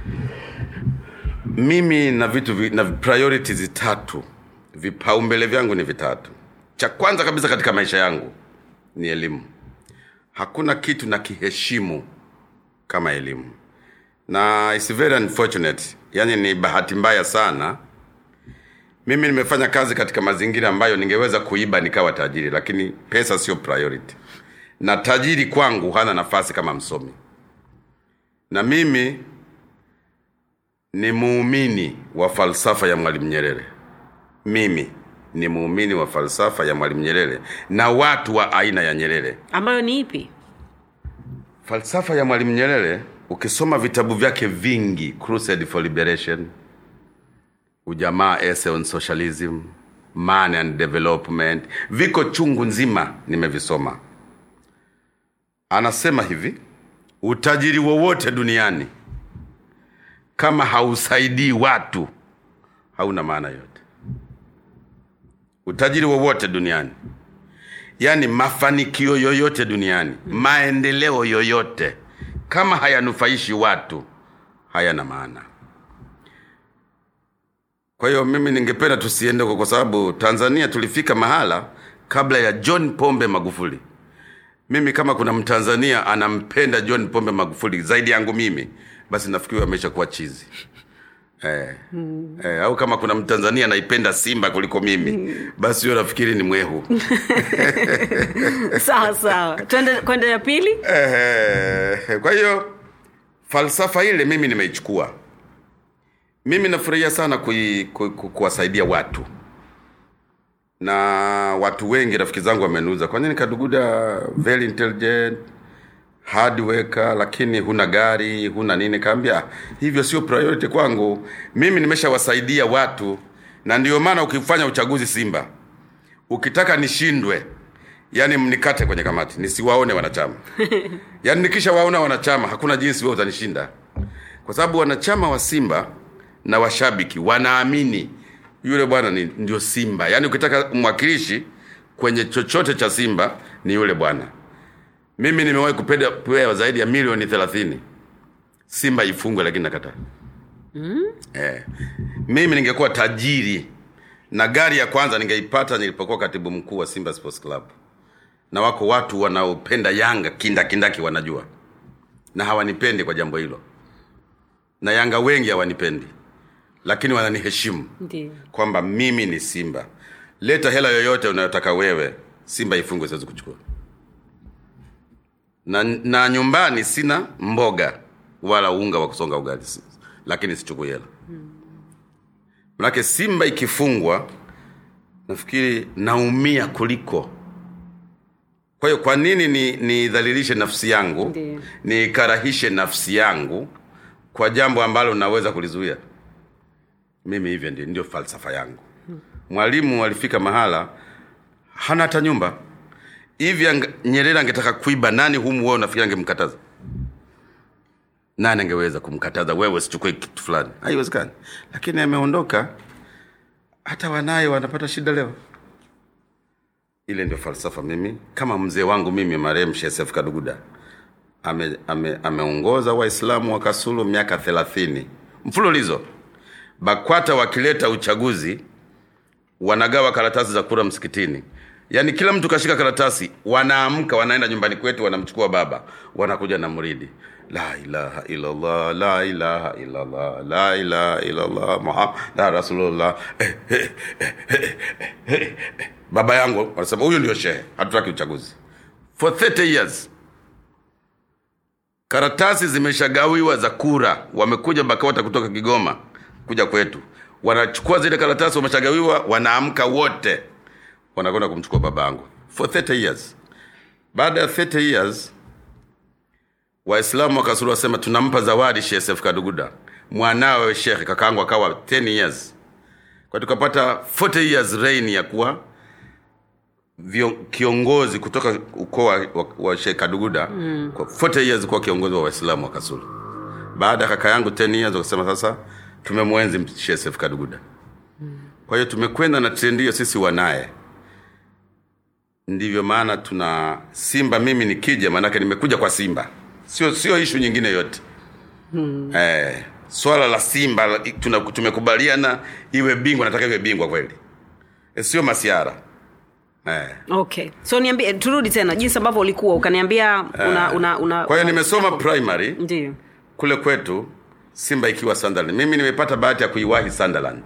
Mimi na vitu vi, na priorities tatu. Vipaumbele vyangu ni vitatu. Cha kwanza kabisa katika maisha yangu ni elimu. Hakuna kitu na kiheshimu kama elimu. Na it's very unfortunate. Yaani ni bahati mbaya sana. Mimi nimefanya kazi katika mazingira ambayo ningeweza kuiba nikawa tajiri, lakini pesa sio priority. Na tajiri kwangu hana nafasi kama msomi na mimi ni muumini wa falsafa ya mwalimu nyerere mimi ni muumini wa falsafa ya mwalimu nyerere na watu wa aina ya nyerere ambayo ni ipi falsafa ya mwalimu nyerere ukisoma vitabu vyake vingi crusade for liberation ujamaa essay on socialism man and development viko chungu nzima nimevisoma anasema hivi utajiri wowote duniani kama hausaidii watu hauna maana yote utajiri wowote duniani yaani mafanikio yoyote duniani maendeleo yoyote kama hayanufaishi watu hayana maana kwa hiyo mimi ningependa tusiende huko kwa sababu tanzania tulifika mahala kabla ya john pombe magufuli mimi kama kuna mtanzania anampenda john pombe magufuli zaidi yangu mimi basi nafikiri amesha kuwa chizi eh, eh, au kama kuna mtanzania anaipenda simba kuliko mimi basi huyo nafikiri ni mwehu sawa sawa twende kwenda ya pili Eh, kwa hiyo falsafa ile mimi nimeichukua mimi nafurahia sana kui, ku, ku, kuwasaidia watu na watu wengi rafiki zangu wameniuza kwa nini kaduguda very intelligent hard worker lakini huna gari huna nini kaambia hivyo sio priority kwangu mimi nimeshawasaidia watu na ndio maana ukifanya uchaguzi simba ukitaka nishindwe yani mnikate kwenye kamati nisiwaone wanachama yaani nikisha waona wanachama hakuna jinsi wewe utanishinda kwa sababu wanachama wa simba na washabiki wanaamini yule bwana ni ndio simba yaani ukitaka mwakilishi kwenye chochote cha simba ni yule bwana mimi nimewahi kupeda- kupewa zaidi ya milioni thelathini simba ifungwe lakini nakataa mm? eh. mimi ningekuwa tajiri na gari ya kwanza ningeipata nilipokuwa katibu mkuu wa simba sports club na wako watu wanaopenda yanga kindakindaki wanajua na hawanipendi kwa jambo hilo na yanga wengi hawanipendi lakini wananiheshimu Ndio. kwamba mimi ni simba leta hela yoyote unayotaka wewe simba ifungwe siwezi kuchukua na, na nyumbani sina mboga wala unga wa kusonga ugali si- lakini sichukui hela manake simba ikifungwa nafikiri naumia kuliko kwa hiyo kwa nini ni nidhalilishe nafsi yangu Ndiyo. nikarahishe nafsi yangu kwa jambo ambalo naweza kulizuia mimi hivyo ndio, ndio falsafa yangu mwalimu alifika mahala hana hata nyumba hivi anga- nyerere angetaka kuiba nani humu wewe unafikiri angemkataza nani angeweza kumkataza wewe sichukue kitu fulani haiwezekani lakini ameondoka hata wanaye wanapata shida leo ile ndio falsafa mimi kama mzee wangu mimi marehemu shesef kaduguda ameongoza ame, ameongoza waislamu wa kasulu miaka thelathini mfululizo bakwata wakileta uchaguzi wanagawa karatasi za kura msikitini yaani kila mtu kashika karatasi wanaamka wanaenda nyumbani kwetu wanamchukua baba wanakuja na mridi la ilaha illallah la ilaha illallah la ilaha illallah muhammad rasulullah eh, eh, eh, eh, eh, eh. baba yangu wanasema huyu ndio shehe hatutaki uchaguzi for 30 years karatasi zimeshagawiwa za kura wamekuja bakawata kutoka kigoma kuja kwetu wanachukua zile karatasi wameshagawiwa wanaamka wote wanakwenda kumchukua babangu for 30 years baada ya 30 years waislamu wakasulu wasema tunampa zawadi shesef kaduguda mwanawe shekhe kakaangu akawa 10 years kwa tukapata 40 years reign ya kuwa vio, kiongozi kutoka ukoo wa, wa, wa Sheikh Kaduguda mm. kwa 40 years kuwa kiongozi wa Waislamu wa Kasulu. Baada ya kaka yangu 10 years wakasema sasa tumemwenzi Sheikh Seif Kaduguda. Kwa hiyo tumekwenda na trendi hiyo sisi wanaye. Ndivyo maana tuna Simba, mimi nikija, maanake nimekuja kwa Simba, sio sio ishu nyingine yote hmm. Eh, swala la Simba la- tuna, tumekubaliana iwe bingwa, nataka iwe bingwa kweli, eh, sio masiara eh. okay so niambie turudi tena jinsi ambavyo ulikuwa ukaniambia una, una, una, Kwa hiyo una- nimesoma primary ndio kule kwetu, Simba ikiwa Sunderland. Mimi nimepata bahati ya kuiwahi Sunderland.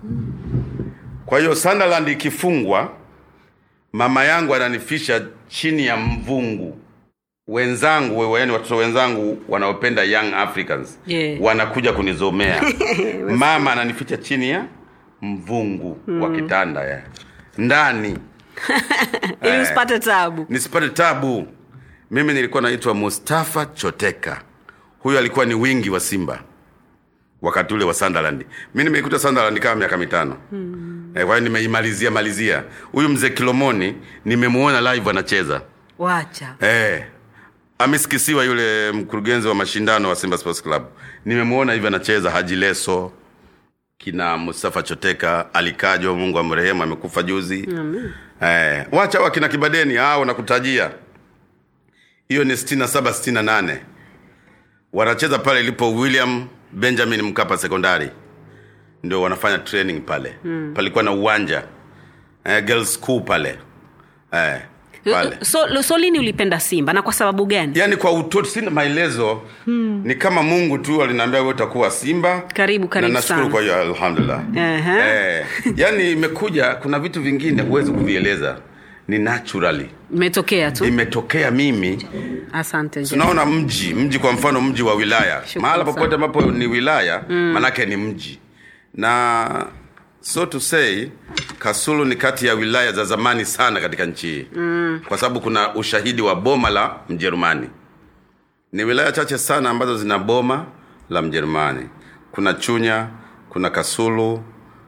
Kwa hiyo Sunderland ikifungwa, mama yangu ananifisha chini ya mvungu. Wenzangu, yaani watoto wenzangu wanaopenda Young Africans Yeah. wanakuja kunizomea. mama ananificha chini ya mvungu wa kitanda ya ndani ili usipate tabu nisipate tabu mimi nilikuwa naitwa mustafa choteka huyu alikuwa ni wingi wa simba wakati ule wa sunderland mi nimeikuta sunderland kama miaka mitano hmm. eh, kwa hiyo nimeimalizia malizia huyu mzee kilomoni nimemuona live anacheza wacha eh, amesikisiwa yule mkurugenzi wa mashindano wa simba sports club nimemuona hivi anacheza haji leso kina mustafa choteka alikajo mungu amrehemu amekufa juzi eh, wacha wa kina kibadeni hao nakutajia hiyo ni 67 68 wanacheza pale ilipo william benjamin mkapa sekondari ndio wanafanya training pale mm. palikuwa na uwanja eh, girls school pale eh, pale so, so lini ulipenda simba na kwa sababu gani yaani kwa utoto sina maelezo hmm. ni kama mungu tu aliniambia wewe utakuwa simba Karibu, karibu na nashukuru sana. kwa hiyo alhamdulillah Ehe. eh, yaani imekuja kuna vitu vingine huwezi kuvieleza ni naturally imetokea tu imetokea mimi asante Jeff. tunaona mji mji kwa mfano mji wa wilaya Shukrani mahala sana. popote ambapo ni wilaya mm. manake ni mji na so to say kasulu ni kati ya wilaya za zamani sana katika nchi hii mm. kwa sababu kuna ushahidi wa boma la mjerumani ni wilaya chache sana ambazo zina boma la mjerumani kuna chunya kuna kasulu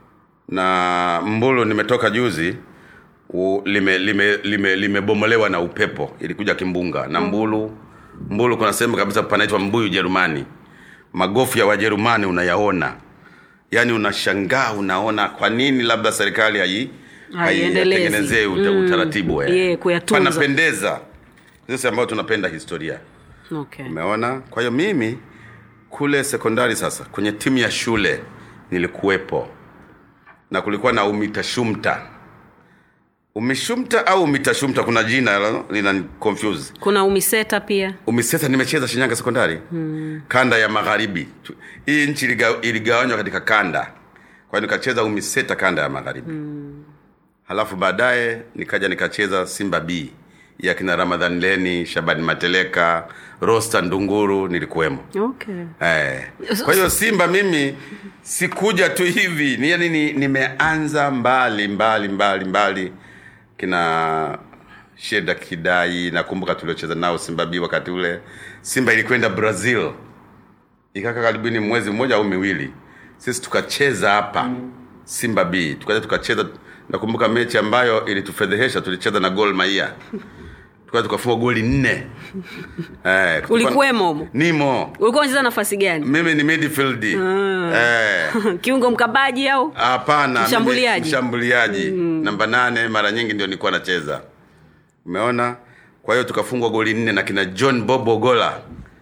na mbulu nimetoka juzi u- lime lime lime limebomolewa na upepo ilikuja kimbunga na mbulu mbulu kuna sehemu kabisa panaitwa mbuyu jerumani magofu ya wajerumani unayaona yaani unashangaa unaona kwa nini labda serikali hai Haiendelezi. haitengenezee uta, Mm. utaratibu eh. Yeah, kuyatunza. panapendeza sisi ambao tunapenda historia okay. umeona kwa hiyo mimi kule sekondari sasa kwenye timu ya shule nilikuwepo na kulikuwa na umitashumta umishumta au umitashumta kuna jina la- lina confuse kuna umiseta pia umiseta nimecheza shinyanga sekondari hmm. kanda ya magharibi Tu- hii nchi iliga- iligawanywa katika kanda kwa hiyo nikacheza umiseta kanda ya magharibi hmm. halafu baadaye nikaja nikacheza simba b ya kina ramadhan leni shabani mateleka rosta ndunguru nilikuwemo okay. Eh. Kwa hiyo Simba mimi sikuja tu hivi, ni yani ni, nimeanza mbali mbali mbali mbali kina Sheda Kidai, nakumbuka tuliocheza nao Simba B wakati ule. Simba ilikwenda Brazil ikaka karibuni mwezi mmoja au miwili, sisi tukacheza hapa Simba B, tukaja tukacheza. Nakumbuka mechi ambayo ilitufedhehesha, tulicheza na Gol Mahia tukaja tukafunga goli nne. Eh, kulikuwa- Ulikuwemo humo? Nimo ulikuwa unacheza nafasi gani mimi ni midfield eh kiungo mkabaji au hapana Mshambuliaji. mimi mshambuliaji namba nane mara nyingi ndio nilikuwa nacheza umeona kwa hiyo tukafungwa goli nne na kina john bobo gola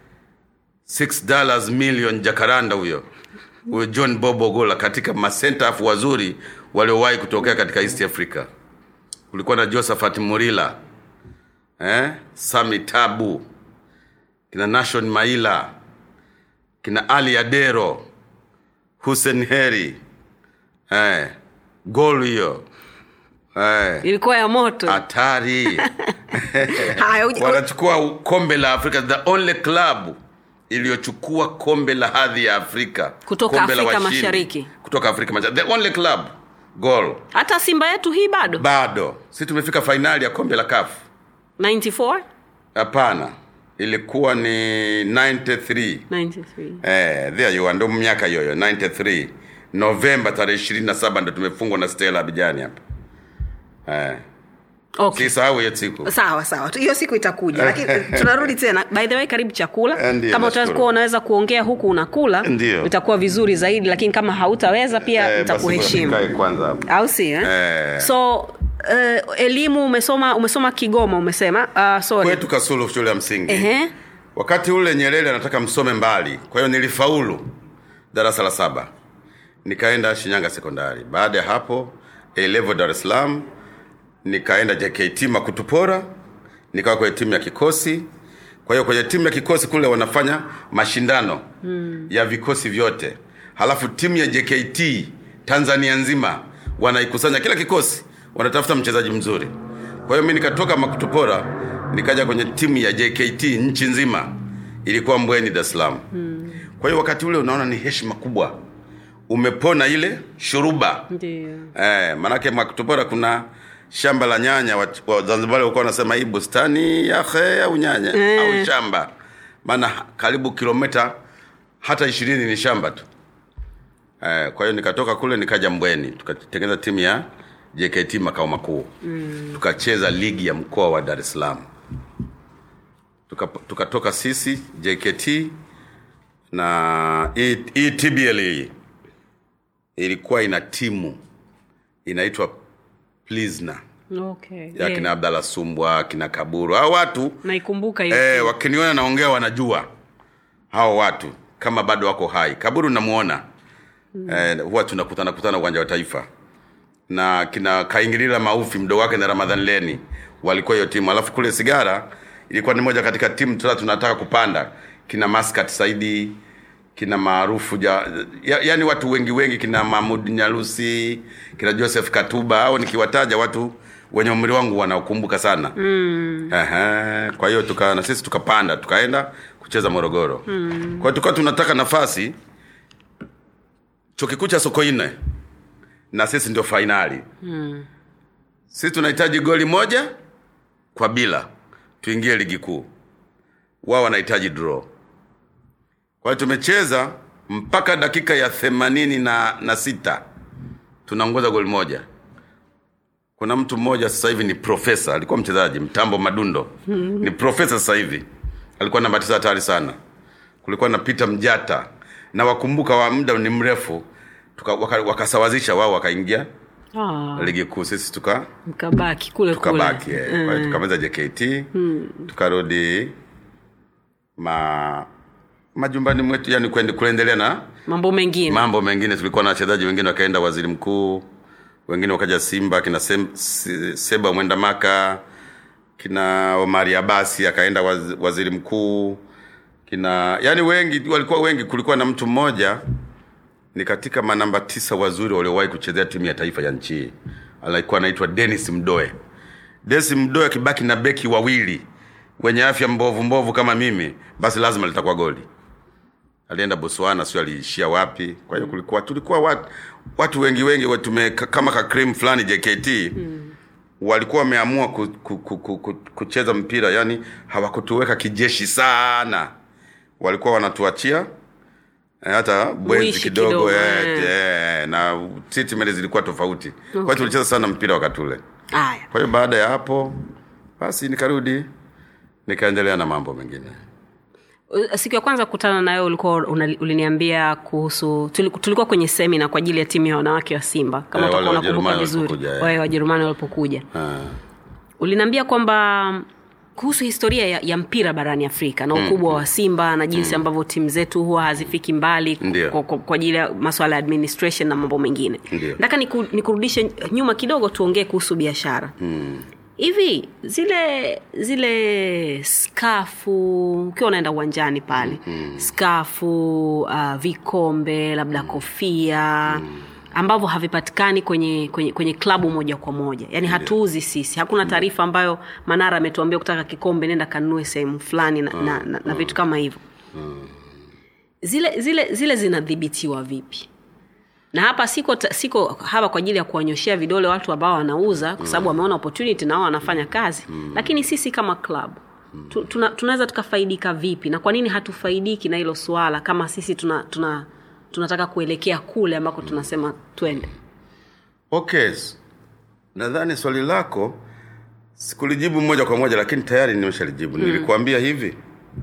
6 dollars million jakaranda huyo huyo john bobo gola katika masentafu wazuri waliowahi kutokea katika east africa kulikuwa na josephat murila eh? sami tabu kina nation maila kina ali adero hussein heri eh, gol hiyo eh, ilikuwa ya moto hatari Haya, uji- wanachukua kombe la afrika the only club iliyochukua kombe la hadhi ya afrika Kutoka kombe la Afrika washindi. Mashariki. kutoka afrika mashariki the only club gol hata simba yetu hii bado bado si tumefika fainali ya kombe la kafu 94 hapana ilikuwa ni 93 93 Eh, there you are, ndo miaka hiyoyo 93 novemba tarehe ishirini na saba ndo tumefungwa na stela abijani hapa eh. okay. sisahau hiyo siku sawa sawa Tu- hiyo siku itakuja lakini tunarudi tena by the way karibu chakula Eh, ndiyo, kama utaweza nashukuru. kuwa unaweza kuongea huku unakula Ndiyo. itakuwa vizuri zaidi lakini kama hautaweza pia Eh, basi nitakuheshimu ngoja nikae kwanza hapa au si eh? Eh. so uh, elimu umesoma umesoma kigoma umesema uh, sorry kwetu kasulu shule ya msingi Ehe. wakati ule nyerere anataka msome mbali kwa hiyo nilifaulu darasa la saba nikaenda shinyanga sekondari baada ya hapo A level dar es salaam nikaenda jkt makutupora nikawa kwenye timu ya kikosi kwa hiyo kwenye timu ya kikosi kule wanafanya mashindano mm. ya vikosi vyote halafu timu ya jkt tanzania nzima wanaikusanya kila kikosi wanatafuta mchezaji mzuri kwa hiyo mi nikatoka makutupora nikaja kwenye timu ya jkt nchi nzima ilikuwa mbweni dar es salaam mm. kwa hiyo wakati ule unaona ni heshima kubwa umepona ile shuruba ndio Eh, manake Makutupora kuna shamba la nyanya wa- wa- Zanzibari walikuwa wanasema hii bustani ya khe au nyanya Eh. au shamba, maana karibu kilomita hata ishirini ni shamba tu. Eh, kwa hiyo nikatoka kule nikaja Mbweni tukatengeneza timu ya JKT makao makuu mm. tukacheza ligi ya mkoa wa Dar es Salaam Tuka- tukatoka sisi JKT na hii hii TBL hii ilikuwa ina timu inaitwa Plisna okay ya yeah. kina Abdalla Sumbwa kina Kaburu hao watu naikumbuka hiyo eh, wakiniona naongea wanajua hao watu kama bado wako hai. Kaburu namuona mm. eh, huwa tunakutana kutana uwanja wa Taifa na kina Kaingilila Maufi mdogo wake na Ramadhan Leni walikuwa hiyo timu, alafu kule Sigara ilikuwa ni moja katika timu tuna tunataka kupanda, kina Maskat Saidi kina maarufu ja, ya, yani watu wengi wengi kina Mahmud Nyalusi kina Joseph Katuba au nikiwataja watu wenye umri wangu wanaokumbuka sana mm. Aha, kwa hiyo tuka na sisi tukapanda tukaenda kucheza Morogoro mm. kwa hiyo tukawa tunataka nafasi chuo kikuu cha Sokoine na sisi ndio fainali mm. sisi tunahitaji goli moja kwa bila tuingie ligi kuu wao wanahitaji draw kwa hiyo tumecheza mpaka dakika ya themanini na, na sita tunaongoza goli moja kuna mtu mmoja sasa hivi ni profesa alikuwa mchezaji mtambo madundo ni profesa sasa hivi alikuwa namba tisa hatari sana kulikuwa na Peter Mjata na wakumbuka wa muda ni mrefu tuka, waka, wakasawazisha wao wakaingia Ah, ligi kuu sisi tuka mkabaki kule tukabaki kule eh. Kwa hiyo tukamaliza jkt tukarudi ma majumbani mwetu yani kuende- kuendelea na mambo mengine mambo mengine tulikuwa na wachezaji wengine wakaenda waziri mkuu wengine wakaja simba kina Sem, Se- seba mwenda maka kina omari abasi akaenda waz, waziri mkuu kina yani wengi walikuwa wengi kulikuwa na mtu mmoja ni katika manamba tisa wazuri waliowahi kuchezea timu ya taifa ya nchi hii alikuwa anaitwa denis mdoe denis mdoe akibaki na beki wawili wenye afya mbovu mbovu kama mimi basi lazima litakuwa goli alienda botswana sio aliishia wapi kwa hiyo kulikuwa tulikuwa watu, watu wengi wengi wa tume kama ka cream fulani jkt mm. walikuwa wameamua ku, ku, ku, ku, ku, kucheza mpira yani hawakutuweka kijeshi sana walikuwa wanatuachia eh, hata bwenzi Muishi kidogo, kidogo, eh, eh. eh, na treatment zilikuwa tofauti okay. kwa hiyo tulicheza sana mpira wakati ule haya kwa hiyo baada ya hapo basi nikarudi nikaendelea na mambo mengine Uh, siku ya kwanza kukutana nayo ulikuwa una- uliniambia kuhusu tuli- tulikuwa kwenye semina kwa ajili ya timu ya wanawake wa simba kama Eh, utakuwa wale unakumbuka Wajerumani vizuri walipokuja, eh. wale wajerumani walipokuja ah. uliniambia kwamba kuhusu historia ya, ya mpira barani afrika na ukubwa wa simba na jinsi ambavyo timu zetu huwa hazifiki mbali Ndio. kwa, kwa, kwa ajili ya maswala ya administration na mambo mengine Ndio. nataka niku, nikurudishe nyuma kidogo tuongee kuhusu biashara hivi zile zile skafu ukiwa unaenda uwanjani pale skafu uh, vikombe labda kofia ambavyo havipatikani kwenye kwenye, kwenye klabu moja kwa moja yaani hatuuzi sisi hakuna taarifa ambayo manara ametuambia kutaka kikombe nenda kanunue sehemu fulani na, na, na, na vitu kama hivyo zile zile zile zinadhibitiwa vipi na hapa siko ta- siko hapa kwa ajili ya kuwanyoshea vidole watu ambao wanauza kwa sababu wameona opportunity na wao wanafanya kazi lakini sisi kama club tu, tuna, tunaweza tukafaidika vipi na kwa nini hatufaidiki na hilo suala kama sisi tuna, tuna tunataka kuelekea kule ambako tunasema twende okay nadhani swali lako sikulijibu moja kwa moja lakini tayari nimeshalijibu mm. nilikuambia hivi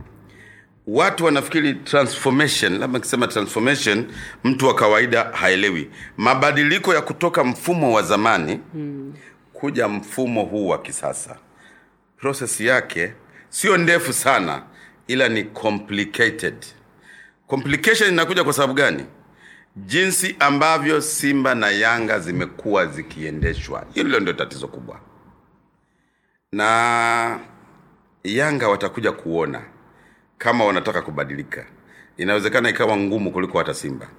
watu wanafikiri transformation labda nikisema transformation mtu wa kawaida haelewi mabadiliko ya kutoka mfumo wa zamani mm. kuja mfumo huu wa kisasa proses yake sio ndefu sana ila ni complicated complication inakuja kwa sababu gani jinsi ambavyo simba na yanga zimekuwa zikiendeshwa hilo ndio tatizo kubwa na yanga watakuja kuona kama wanataka kubadilika inawezekana ikawa ngumu kuliko hata simba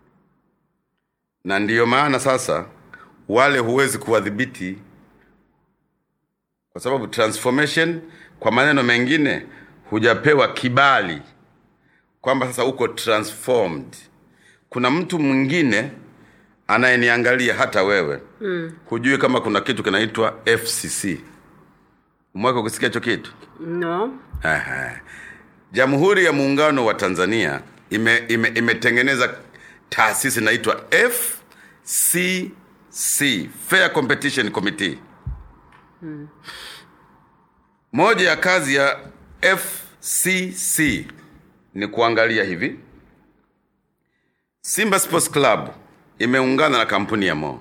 na ndiyo maana sasa wale huwezi kuwadhibiti kwa sababu transformation kwa maneno mengine hujapewa kibali kwamba sasa uko transformed kuna mtu mwingine anayeniangalia hata wewe mm. hujui kama kuna kitu kinaitwa fcc umeweka kusikia hicho kitu no Aha. jamhuri ya muungano wa tanzania ime, ime, imetengeneza taasisi inaitwa fcc fair competition committee hmm. moja ya kazi ya fcc ni kuangalia hivi simba sports club imeungana na kampuni ya mo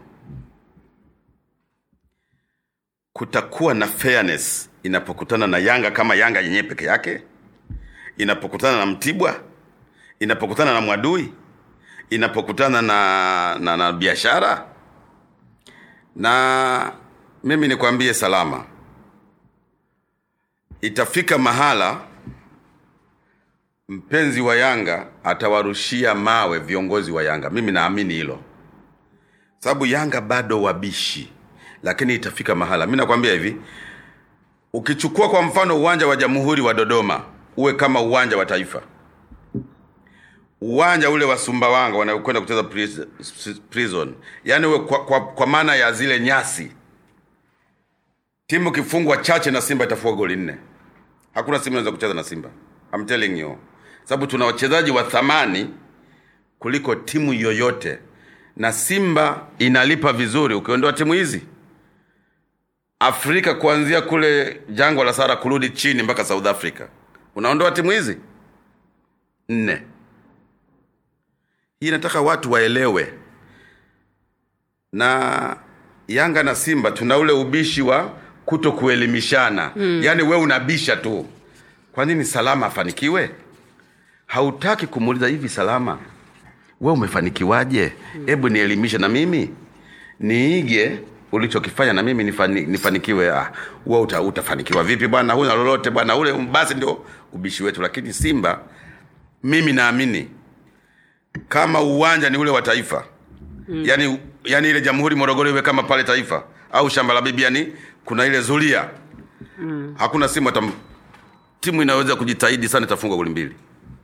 kutakuwa na fairness inapokutana na yanga kama yanga yenyewe peke yake inapokutana na mtibwa inapokutana na mwadui inapokutana na, na, na biashara na mimi nikwambie salama itafika mahala mpenzi wa yanga atawarushia mawe viongozi wa yanga mimi naamini hilo sababu yanga bado wabishi lakini itafika mahala mi nakwambia hivi ukichukua kwa mfano uwanja wa jamhuri wa dodoma uwe kama uwanja wa taifa uwanja ule wa sumbawanga wanaokwenda kucheza pris- prison yaani uwe kwa, kwa, kwa maana ya zile nyasi timu ikifungwa chache na simba itafua goli nne hakuna simu inaweza kucheza na simba I'm telling you sababu tuna wachezaji wa thamani kuliko timu yoyote na simba inalipa vizuri ukiondoa timu hizi afrika kuanzia kule jangwa la sara kurudi chini mpaka south africa unaondoa timu hizi nne hii nataka watu waelewe na yanga na simba tuna ule ubishi wa kuto kuelimishana mm. yaani we unabisha tu kwa nini salama afanikiwe hautaki kumuuliza hivi salama we umefanikiwaje hebu nielimishe na mimi niige ulichokifanya na mimi nifani, nifanikiwe ah, we uta, utafanikiwa vipi bwana huna lolote bwana ule basi ndio ubishi wetu lakini simba mimi naamini kama uwanja ni ule wa taifa mm. yani, yani ile jamhuri morogoro iwe kama pale taifa au shamba la bibi yani kuna ile zulia mm. hakuna simu hata timu inaweza kujitahidi sana itafungwa goli mbili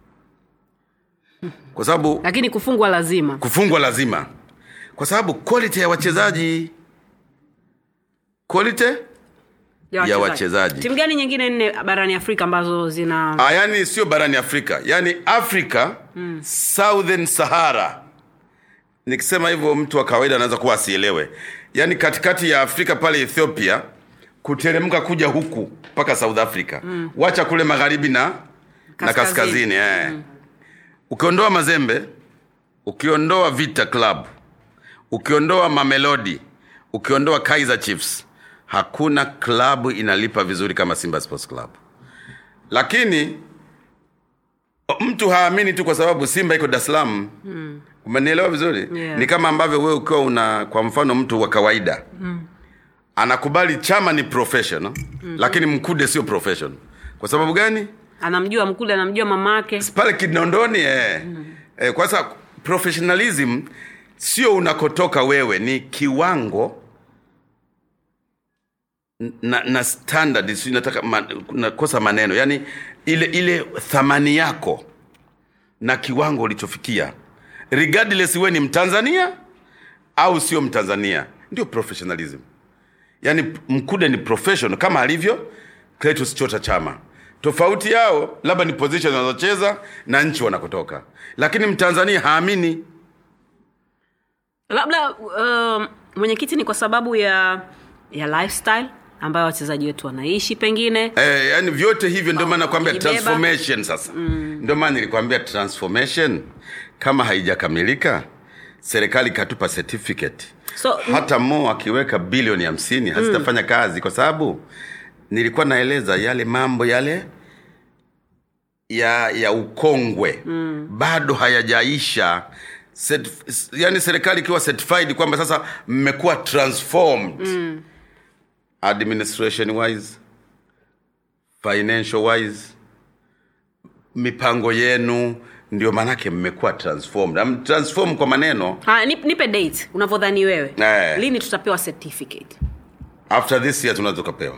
kwa sababu lakini kufungwa lazima kufungwa lazima kwa sababu quality ya wachezaji quality ya wachezaji. timu gani nyingine nne barani afrika ambazo zina Ah, yani sio barani afrika yani afrika mm. southern sahara nikisema hivyo mtu wa kawaida anaweza kuwa asielewe yaani katikati ya afrika pale ethiopia kuteremka kuja huku mpaka south africa mm. wacha kule magharibi na na Kaskazini. kaskazini eh. mm. ukiondoa mazembe ukiondoa vita club ukiondoa mamelodi ukiondoa kaizer chiefs hakuna klabu inalipa vizuri kama simba sports club lakini mtu haamini tu kwa sababu simba iko dar es salaam mm. umenielewa vizuri Yeah. ni kama ambavyo wewe ukiwa una kwa mfano mtu wa kawaida mm. anakubali chama ni professional mm-hmm. lakini mkude sio professional kwa sababu gani anamjua mkule anamjua mamake pale kinondoni eh. mm. eh, kwa sasa professionalism sio unakotoka wewe ni kiwango na, na standard si nataka man, nakosa maneno yani ile ile thamani yako na kiwango ulichofikia regardless we ni mtanzania au sio mtanzania ndio professionalism yaani mkude ni professional kama alivyo Cletus chota chama tofauti yao labda ni position wanazocheza na nchi wanakotoka lakini mtanzania haamini labda uh, mwenyekiti ni kwa sababu ya ya lifestyle ambayo wachezaji wetu wanaishi pengine eh, yani vyote hivyo ndio maana nakwambia Kujibeba. transformation sasa mm. ndio maana nilikwambia transformation kama haijakamilika serikali ikatupa certificate So, hata mo akiweka bilioni hamsini hazitafanya kazi kwa sababu nilikuwa naeleza yale mambo yale ya ya ukongwe mm. bado hayajaisha Set, yani serikali ikiwa certified kwamba sasa mmekuwa transformed mm. administration wise financial wise mipango yenu ndio maanake mmekuwa transformed Am- transform kwa maneno ha, nip, nipe date unavyodhani wewe Eh. lini tutapewa certificate after this year tunaweza tukapewa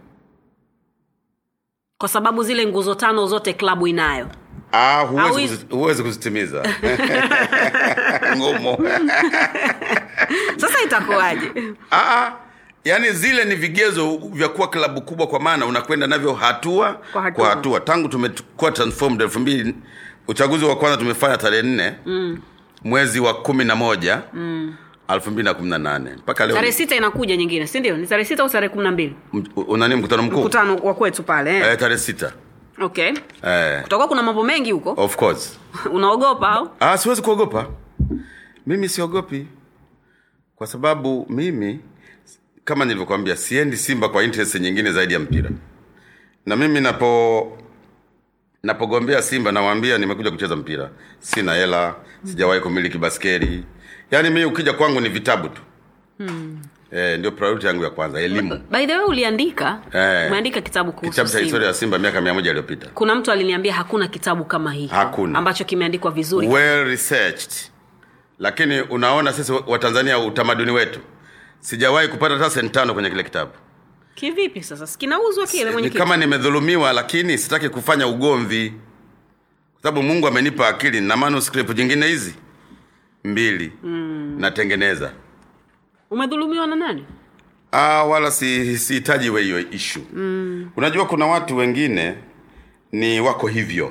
kwa sababu zile nguzo tano zote klabu inayo Ah, Au huwezi, hizi- kuzi, huwezi kuzitimiza ngumu sasa itakuwaje ah, yani zile ni vigezo vya kuwa klabu kubwa kwa maana unakwenda navyo hatua Kwa hatua. kwa hatua tangu tumekuwa transformed elfu mbili uchaguzi wa kwanza tumefanya tarehe nne mm. mwezi wa kumi na moja elfu mbili na kumi na nane mpaka leo tarehe sita inakuja nyingine si ndio ni tarehe sita au tarehe kumi na mbili m- unani mkutano mkuu mkutano wa kwetu pale eh. eh, tarehe sita okay eh, kutakuwa kuna mambo mengi huko of course unaogopa au ah, siwezi kuogopa mimi siogopi kwa sababu mimi kama nilivyokwambia siendi simba kwa interest nyingine zaidi ya mpira na mimi napo napogombea simba nawaambia nimekuja kucheza mpira sina hela sijawahi kumiliki baskeli yaani mimi ukija kwangu ni vitabu tu hmm. eh, ndio priority yangu ya kwanza elimu by the way uliandika Eh. umeandika kitabu kuhusu kitabu cha Simba. historia ya simba miaka mia moja iliyopita kuna mtu aliniambia hakuna kitabu kama hiki Hakuna. ambacho kimeandikwa vizuri well researched lakini unaona sisi watanzania utamaduni wetu sijawahi kupata hata senti tano kwenye kile kitabu kivipi sasa sikinauzwa kile ni mwenyekiti kama nimedhulumiwa lakini sitaki kufanya ugomvi kwa sababu mungu amenipa akili na manuscript jingine hizi mbili mm. natengeneza umedhulumiwa na nani ah, wala si- sihitaji we hiyo ishu mm. unajua kuna watu wengine ni wako hivyo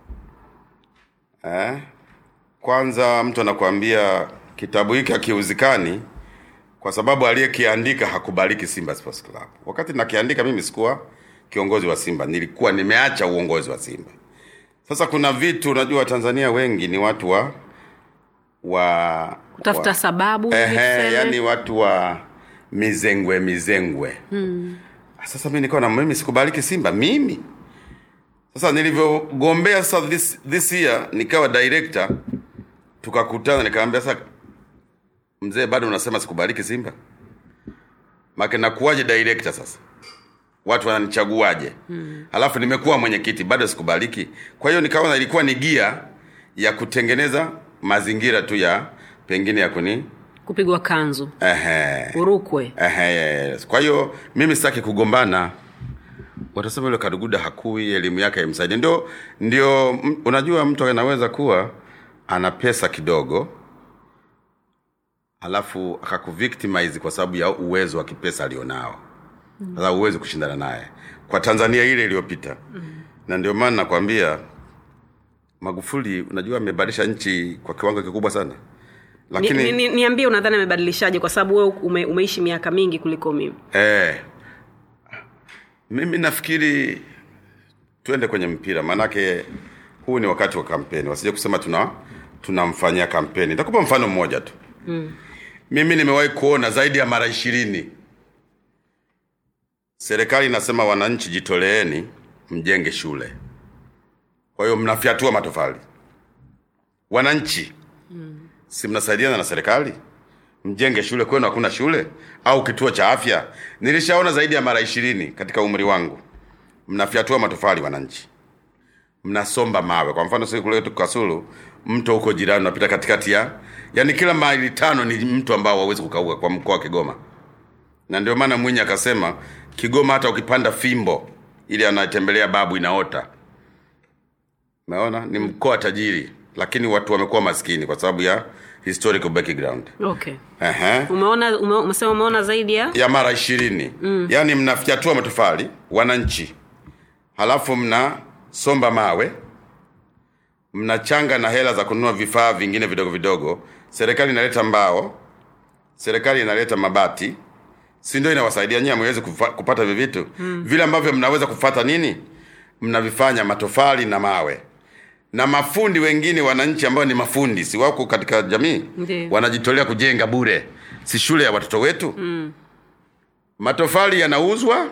eh? kwanza mtu anakuambia kitabu hiki hakiuzikani kwa sababu aliyekiandika hakubaliki simba sports club wakati nakiandika mimi sikuwa kiongozi wa simba nilikuwa nimeacha uongozi wa simba sasa kuna vitu unajua watanzania wengi ni watu wa wa kutafuta wa, sababu Ehe, tuseme. yani watu wa mizengwe mizengwe mm. sasa mi nikaona mimi sikubaliki simba mimi sasa nilivyogombea sasa this, this year nikawa director tukakutana nikamwambia sasa mzee bado unasema sikubaliki simba make nakuwaje director sasa watu wananichaguaje mm. alafu nimekuwa mwenyekiti bado sikubaliki kwa hiyo nikaona ilikuwa ni gia ya kutengeneza mazingira tu ya pengine ya kuni kupigwa kanzu ehe, urukwe ehe, yes. kwa hiyo mimi sitaki kugombana watasema yule kaduguda hakui elimu yake haimsaidi ndio ndio m- unajua mtu anaweza kuwa ana pesa kidogo alafu akakuvictimize kwa sababu ya uwezo wa kipesa alionao sasa uwezi kushindana naye kwa tanzania ile iliyopita mm. na ndio maana nakwambia magufuli unajua amebadilisha nchi kwa kiwango kikubwa sana lakini ni, ni, ni, niambie unadhani amebadilishaje kwa sababu wewe ume, umeishi miaka mingi kuliko mimi Eh, mimi nafikiri tuende kwenye mpira, maanake huu ni wakati wa kampeni, wasije kusema tuna tunamfanyia kampeni. Nitakupa mfano mmoja tu mm. Mimi nimewahi kuona zaidi ya mara ishirini serikali inasema wananchi, jitoleeni mjenge shule. Kwa hiyo mnafyatua matofali, wananchi mm. si mnasaidiana na serikali mjenge shule kwenu hakuna shule au kituo cha afya nilishaona zaidi ya mara ishirini katika umri wangu mnafyatua matofali wananchi mnasomba mawe kwa mfano sisi kule kasulu mto huko jirani unapita katikati ya yani kila maili tano ni mto ambao hauwezi kukauka kwa mkoa wa kigoma na ndio maana mwinyi akasema kigoma hata ukipanda fimbo ili anatembelea babu inaota umeona ni mkoa tajiri lakini watu wamekuwa maskini kwa sababu ya historical background okay Ehe. umeona ume, umesema umeona zaidi ya ya mara ishirini mm. yaani mnafyatua matofali wananchi halafu mnasomba mawe mnachanga na hela za kununua vifaa vingine vidogo vidogo serikali inaleta mbao serikali inaleta mabati si ndio inawasaidia nyie mwezi kupata hivyo vitu mm. vile ambavyo mnaweza kufata nini mnavifanya matofali na mawe na mafundi wengine wananchi ambao ni mafundi si wako katika jamii Ndiyo. wanajitolea kujenga bure si shule ya watoto wetu mm. matofali yanauzwa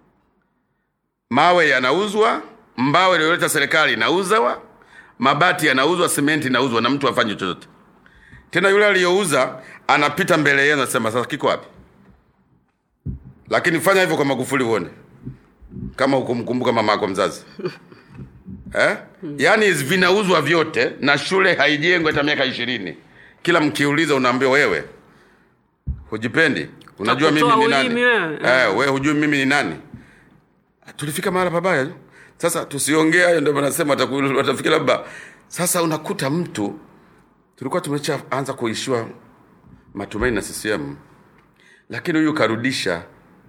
mawe yanauzwa mbao iliyoleta serikali inauzwa mabati yanauzwa simenti inauzwa na mtu afanye chochote tena yule aliyouza anapita mbele yenu anasema sasa kiko wapi lakini fanya hivyo kwa magufuli uone kama hukumkumbuka mama yako mzazi eh? yaani vinauzwa vyote na shule haijengwi hata miaka ishirini kila mkiuliza unaambiwa wewe hujipendi unajua mimi Utakutoa ni nani ulimi wewe. eh, we hujui mimi ni nani tulifika mahala pabaya sasa tusiongee hayo ndio wanasema wataku- watafikiri labda sasa unakuta mtu tulikuwa tumeshaanza kuishiwa matumaini na ccm lakini huyu karudisha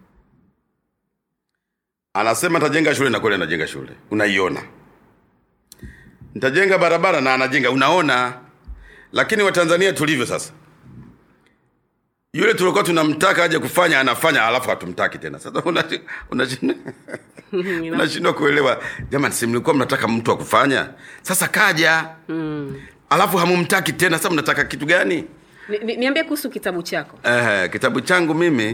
anasema tajenga shule na kweli anajenga shule unaiona nitajenga barabara na anajenga unaona lakini watanzania tulivyo sasa yule tulikuwa tunamtaka aje kufanya anafanya alafu hatumtaki tena sasa unashi- unashindwa unashindwa kuelewa jamani si mlikuwa mnataka mtu wa kufanya sasa kaja mm. alafu hamumtaki tena sasa mnataka kitu gani Ni- ni- niambie kuhusu kitabu chako Eh, kitabu changu mimi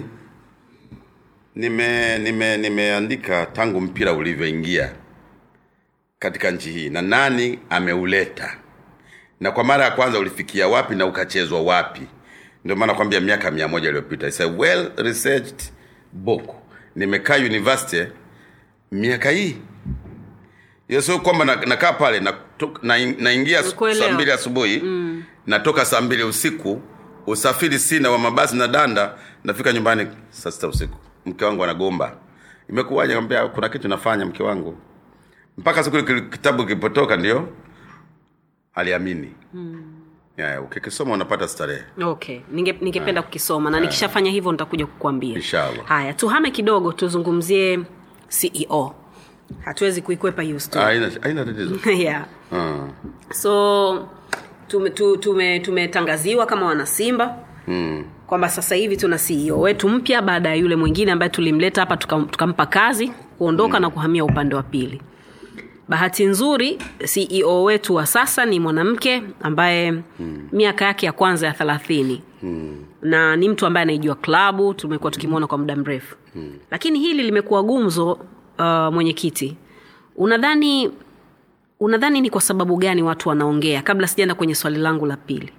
nime nime nimeandika tangu mpira ulivyoingia katika nchi hii na nani ameuleta na kwa mara ya kwanza ulifikia wapi na ukachezwa wapi ndio maana kwambia miaka mia moja iliyopita It's a well researched book nimekaa university miaka hii hiyo sio kwamba na- nakaa pale naingia na, naingia su- Nakuelewa. saa mbili asubuhi mm. natoka saa mbili usiku usafiri sina wa mabasi na danda nafika nyumbani saa sita usiku mke wangu anagomba imekuwaje Nikamwambia, kuna kitu nafanya mke wangu mpaka siku ile kitabu kilipotoka ndio aliamini mm. yeah, ukikisoma unapata starehe okay Ninge- ningependa kukisoma na nikishafanya hivyo nitakuja kukuambia Inshallah. haya tuhame kidogo tuzungumzie ceo hatuwezi kuikwepa hiyo Ah, story haina haina tatizo yeah. Ah. so tume- tu- tume- tumetangaziwa kama wanasimba mm. kwamba sasa hivi tuna ceo wetu mpya baada ya yule mwingine ambaye tulimleta hapa tukam- tukampa kazi kuondoka mm. na kuhamia upande wa pili bahati nzuri ceo wetu wa sasa ni mwanamke ambaye mm. miaka yake ya kwanza ya thelathini mm. na ni mtu ambaye anaijua klabu tumekuwa tukimwona kwa muda mrefu hmm. lakini hili limekuwa gumzo uh, mwenyekiti unadhani unadhani ni kwa sababu gani watu wanaongea kabla sijaenda kwenye swali langu la pili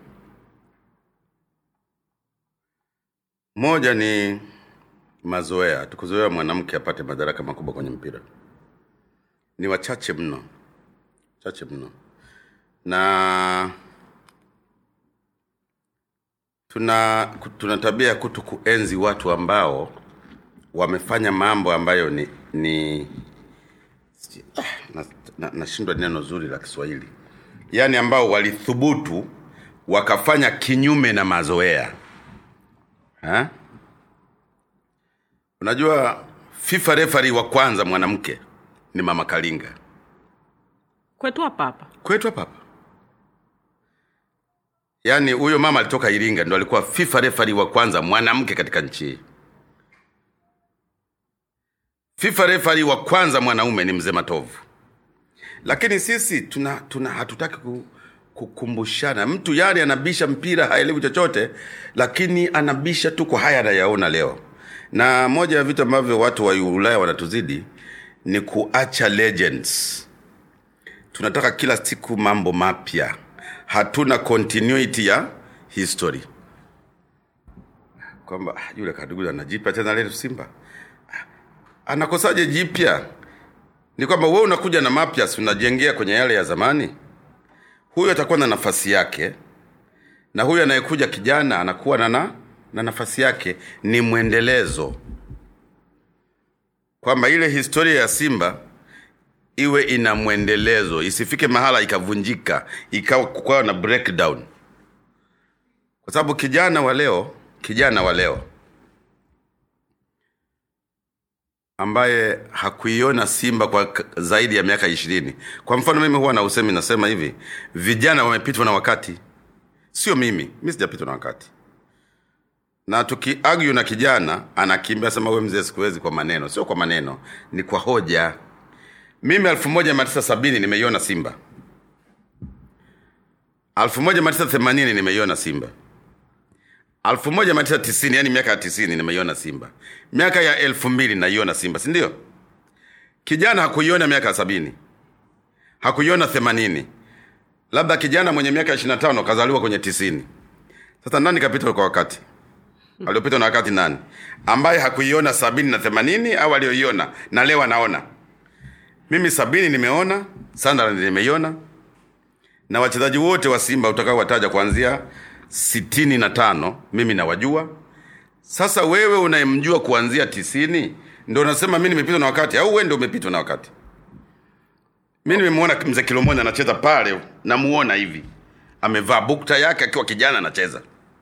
moja ni mazoea tukuzoea mwanamke apate madaraka makubwa kwenye mpira ni wachache mno chache mno na tuna tuna tabia ya kuto kuenzi watu ambao wamefanya mambo ambayo ni ni ah, nashindwa na, nashindwa neno zuri la kiswahili yaani ambao walithubutu wakafanya kinyume na mazoea ha? unajua fifa refari wa kwanza mwanamke ni mama kalinga kwetu hapa hapa kwetu hapa hapa yaani huyo mama alitoka iringa ndo alikuwa fifa refari wa kwanza mwanamke katika nchi hii fifa refari wa kwanza mwanaume ni mzee matovu lakini sisi tuna, tuna hatutaki ku, kukumbushana mtu yani anabisha mpira haelewi chochote lakini anabisha tu kwa haya anayaona leo na moja ya vitu ambavyo watu wa ulaya wanatuzidi ni kuacha legends tunataka kila siku mambo mapya hatuna continuity ya history kwamba ah, yule kadugu anajipya tena leo simba Ah, anakosaje jipya ni kwamba wewe unakuja na mapya si unajengea kwenye yale ya zamani huyu atakuwa na nafasi yake na huyu anayekuja kijana anakuwa na, na, na nafasi yake ni mwendelezo kwamba ile historia ya simba iwe ina mwendelezo isifike mahala ikavunjika ikawa kukawa na breakdown kwa sababu kijana wa leo kijana wa leo ambaye hakuiona simba kwa k- zaidi ya miaka ishirini kwa mfano mimi huwa na usemi nasema hivi vijana wamepitwa na wakati sio mimi mi sijapitwa na wakati na tukiargue na kijana anakimbia sema we mzee sikuwezi kwa maneno sio kwa maneno ni kwa hoja mimi elfu moja mia tisa sabini nimeiona simba elfu moja mia tisa themanini nimeiona simba elfu moja mia tisa tisini yani miaka ya tisini nimeiona simba miaka ya elfu mbili naiona simba sindio kijana hakuiona miaka ya sabini hakuiona themanini labda kijana mwenye miaka ishiri na tano kazaliwa kwenye tisini sasa nani kapita kwa wakati aliopitwa na wakati nani ambaye hakuiona sabini na themanini au aliyoiona na leo anaona mimi sabini nimeona Sunderland nimeiona na wachezaji wote wa simba utakao wataja kuanzia sitini na tano mimi nawajua sasa wewe unayemjua kuanzia tisini ndo unasema mi nimepitwa na wakati au we ndo umepitwa na wakati mi nimemwona mzee kilomoni anacheza pale namuona hivi amevaa bukta yake akiwa kijana anacheza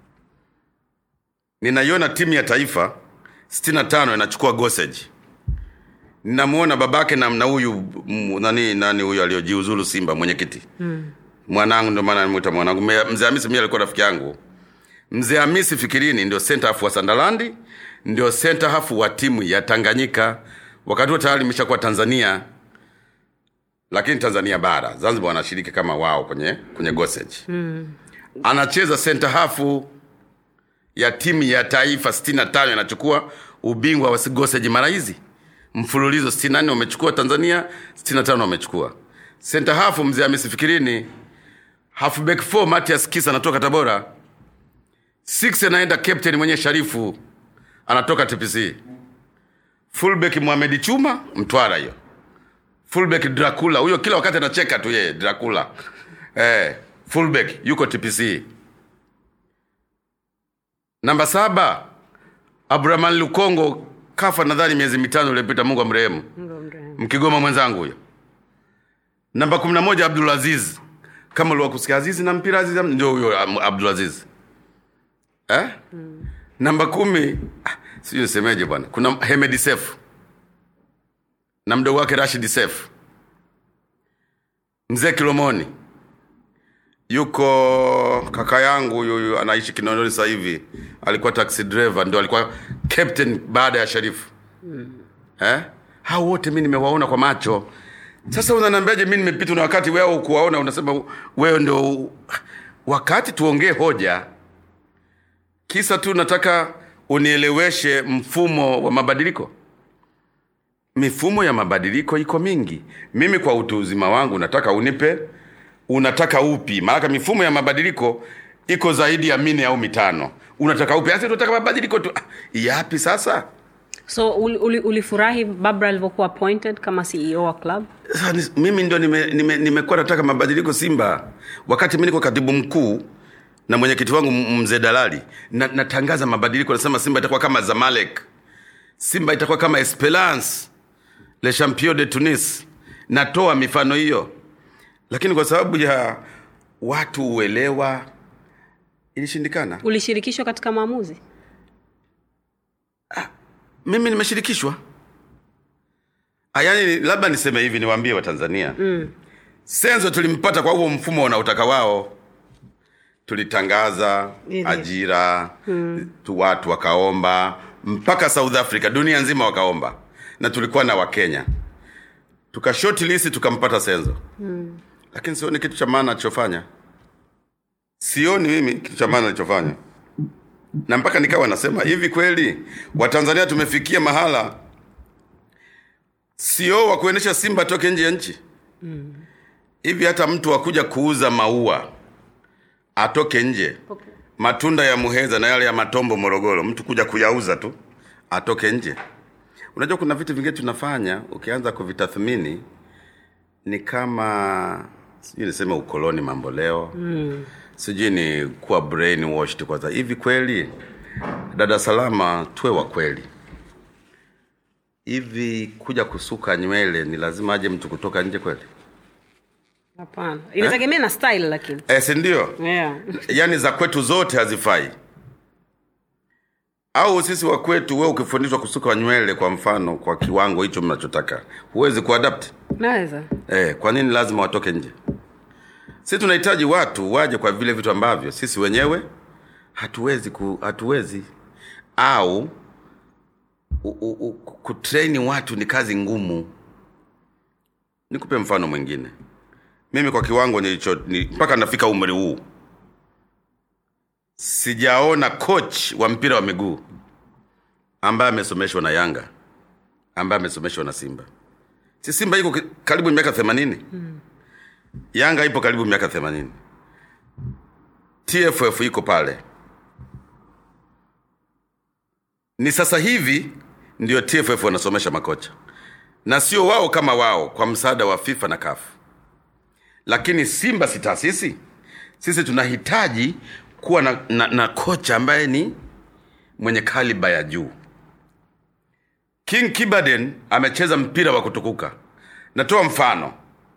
ninaiona timu ya taifa 65 inachukua goseji ninamuona babake na na huyu m- nani nani huyu aliojiuzulu simba mwenyekiti mm. mwanangu ndio maana nimwita mwanangu Me- mzee hamisi mimi alikuwa rafiki yangu mzee hamisi fikirini ndio center half wa sandalandi ndio center half wa timu ya tanganyika wakati huo tayari imeshakuwa tanzania lakini tanzania bara zanzibar wanashiriki kama wao kwenye kwenye goseji mm. anacheza center half ya timu ya taifa 65 inachukua ubingwa wa goseji mara hizi mfululizo 64 wamechukua tanzania 65 wamechukua center half mzee hamisi fikirini halfback 4 matias kisa anatoka tabora 6 anaenda captain mwenye sharifu anatoka tpc fullback Mohamed chuma mtwara hiyo fullback dracula huyo kila wakati anacheka tu yeye dracula eh, fullback yuko tpc namba saba abraman lukongo kafa nadhani miezi mitano iliyopita mungu amrehemu mkigoma mwenzangu huyo namba kumi na moja abdul aziz kama uliwakusikia azizi na mpira aziz ndio huyo Am- abdul aziz eh? mm. namba kumi ah, sijui nisemeje bwana kuna hemedi sef na mdogo wake rashid sef mzee kilomoni yuko kaka yangu huyu huyu anaishi kinondoni sasa hivi alikuwa taxi driver ndio alikuwa captain baada ya sharifu mm. eh? hao wote mi nimewaona kwa macho sasa unaniambiaje mi nimepitwa na wakati wewe ukuwaona unasema wewe ndio wakati tuongee hoja kisa tu nataka unieleweshe mfumo wa mabadiliko mifumo ya mabadiliko iko mingi mimi kwa utu uzima wangu nataka unipe unataka upi maanake mifumo ya mabadiliko iko zaidi ya mine au mitano unataka upi asi tunataka mabadiliko tu Ah, yapi sasa so uli- uli- ulifurahi babra alivyokuwa appointed kama ceo wa club Sasa ni- mimi ndio nimekuwa nime, nimekuwa nataka mabadiliko simba wakati mi niko katibu mkuu na mwenyekiti wangu m- mzee dalali na, natangaza mabadiliko nasema simba itakuwa kama zamalek simba itakuwa kama esperance le champion de tunis natoa mifano hiyo lakini kwa sababu ya watu uelewa ilishindikana ulishirikishwa katika maamuzi mimi nimeshirikishwa Ah, yaani labda niseme hivi niwaambie watanzania mm. senzo tulimpata kwa huo mfumo wanaotaka wao tulitangaza Ile. ajira mm. tu watu wakaomba mpaka south africa dunia nzima wakaomba na tulikuwa na wakenya tuka shortlist tukampata senzo mm. lakini sioni kitu cha maana alichofanya sioni mimi kitu cha maana alichofanya na mpaka nikawa nasema hivi kweli watanzania tumefikia mahala sio wa kuendesha simba toke nje ya nchi hivi hata mtu wakuja kuuza maua atoke nje okay. matunda ya muheza na yale ya matombo morogoro mtu kuja kuyauza tu atoke nje unajua kuna vitu vingine tunafanya ukianza kuvitathmini ni kama sijui niseme ukoloni mambo leo mm. sijui ni kuwa brainwashed kwanza hivi kweli dada salama tuwe wa kweli hivi kuja kusuka nywele ni lazima aje mtu kutoka nje kweli hapana inategemea na style lakini e, sindio yeah. yaani za kwetu zote hazifai au sisi wa kwetu we ukifundishwa kusuka nywele kwa mfano kwa kiwango hicho mnachotaka huwezi kuadapt naweza eh, kwa nini lazima watoke nje sisi tunahitaji watu waje kwa vile vitu ambavyo sisi wenyewe hatuwezi ku, hatuwezi au u- u- u- kutraini watu ni kazi ngumu nikupe mfano mwingine mimi kwa kiwango nilicho ni, mpaka nafika umri huu sijaona coach wa mpira wa miguu ambaye amesomeshwa na yanga ambaye amesomeshwa na simba si simba iko ki- karibu miaka themanini mm. yanga ipo karibu miaka themanini tff iko pale ni sasa hivi ndio tff wanasomesha makocha na sio wao kama wao kwa msaada wa fifa na kafu lakini simba si taasisi sisi tunahitaji kuwa na, na, na kocha ambaye ni mwenye kaliba ya juu king kibaden amecheza mpira wa kutukuka natoa mfano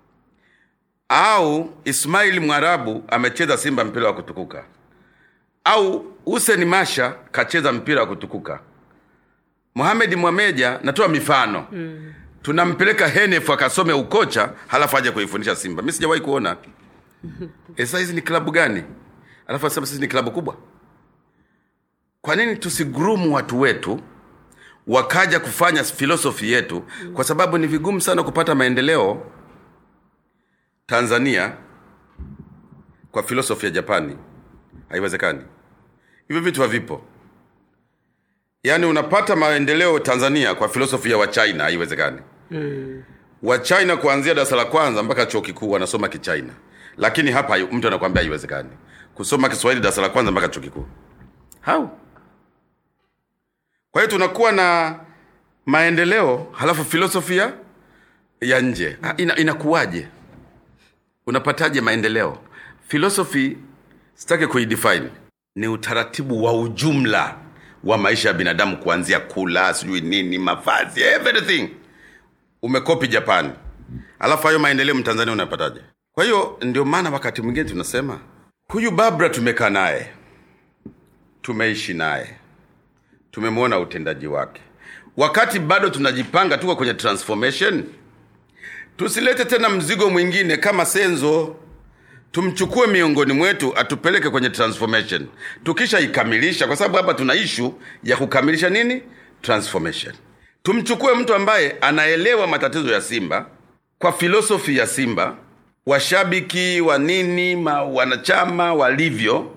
au ismail mwarabu amecheza simba mpira wa kutukuka au huseni masha kacheza mpira wa kutukuka muhamedi mwameja natoa mifano mm. tunampeleka henef akasome ukocha halafu aje kuifundisha simba mi sijawahi kuona e, sasa hizi ni klabu gani alafu asema sisi ni klabu kubwa kwa nini tusigrumu watu wetu wakaja kufanya filosofi yetu kwa sababu ni vigumu sana kupata maendeleo tanzania kwa filosofi ya japani haiwezekani hivyo vitu havipo yaani unapata maendeleo tanzania kwa filosofi ya wachina haiwezekani mm. wachina kuanzia darasa la kwanza mpaka chuo kikuu wanasoma kichina lakini hapa hayu- mtu anakwambia haiwezekani kusoma kiswahili darasa la kwanza mpaka chuo kikuu how kwa hiyo tunakuwa na maendeleo halafu filosofia ya nje Ah, ina, inakuwaje unapataje maendeleo filosofi sitaki kuidefine ni utaratibu wa ujumla wa maisha ya binadamu kuanzia kula sijui nini mavazi everything umekopi japani alafu hayo maendeleo mtanzania unapataje kwa hiyo ndio maana wakati mwingine tunasema huyu babra tumekaa naye tumeishi naye tumemwona utendaji wake wakati bado tunajipanga tuko kwenye transformation tusilete tena mzigo mwingine kama senzo tumchukue miongoni mwetu atupeleke kwenye transformation tukishaikamilisha kwa sababu hapa tuna ishu ya kukamilisha nini transformation tumchukue mtu ambaye anaelewa matatizo ya simba kwa filosofi ya simba washabiki wa nini ma, wanachama walivyo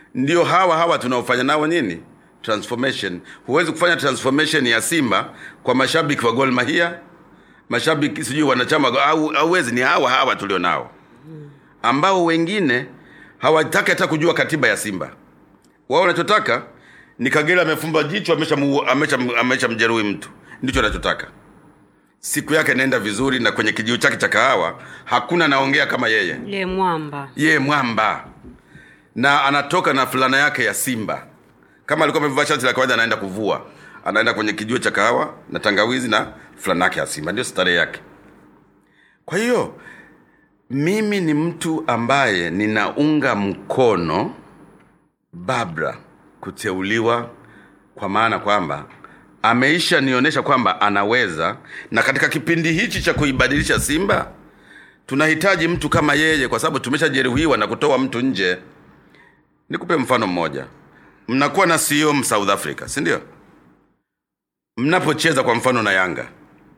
ndio hawa hawa tunaofanya nao nini transformation huwezi kufanya transformation ya simba kwa mashabiki wa gol mahia mashabiki sijui wanachama au auwezi ni hawa hawa tulio nao ambao wengine hawataki hata kujua katiba ya simba wao wanachotaka ni kagera amefumba jicho ameshamjeruhi amesha, amesha mjeruhi mtu ndicho anachotaka siku yake inaenda vizuri na kwenye kijiu chake cha kahawa hakuna anaongea kama yeye ye mwamba ye mwamba na anatoka na fulana yake ya simba kama alikuwa amevaa shati la kawaida anaenda kuvua anaenda kwenye kijuo cha kahawa na tangawizi na fulana yake ya simba ndio starehe yake kwa hiyo mimi ni mtu ambaye ninaunga mkono babra kuteuliwa kwa maana kwamba ameisha nionyesha kwamba anaweza na katika kipindi hichi cha kuibadilisha simba tunahitaji mtu kama yeye kwa sababu tumeshajeruhiwa na kutoa mtu nje nikupe mfano mmoja mnakuwa na CEO South Africa si ndio mnapocheza kwa mfano na yanga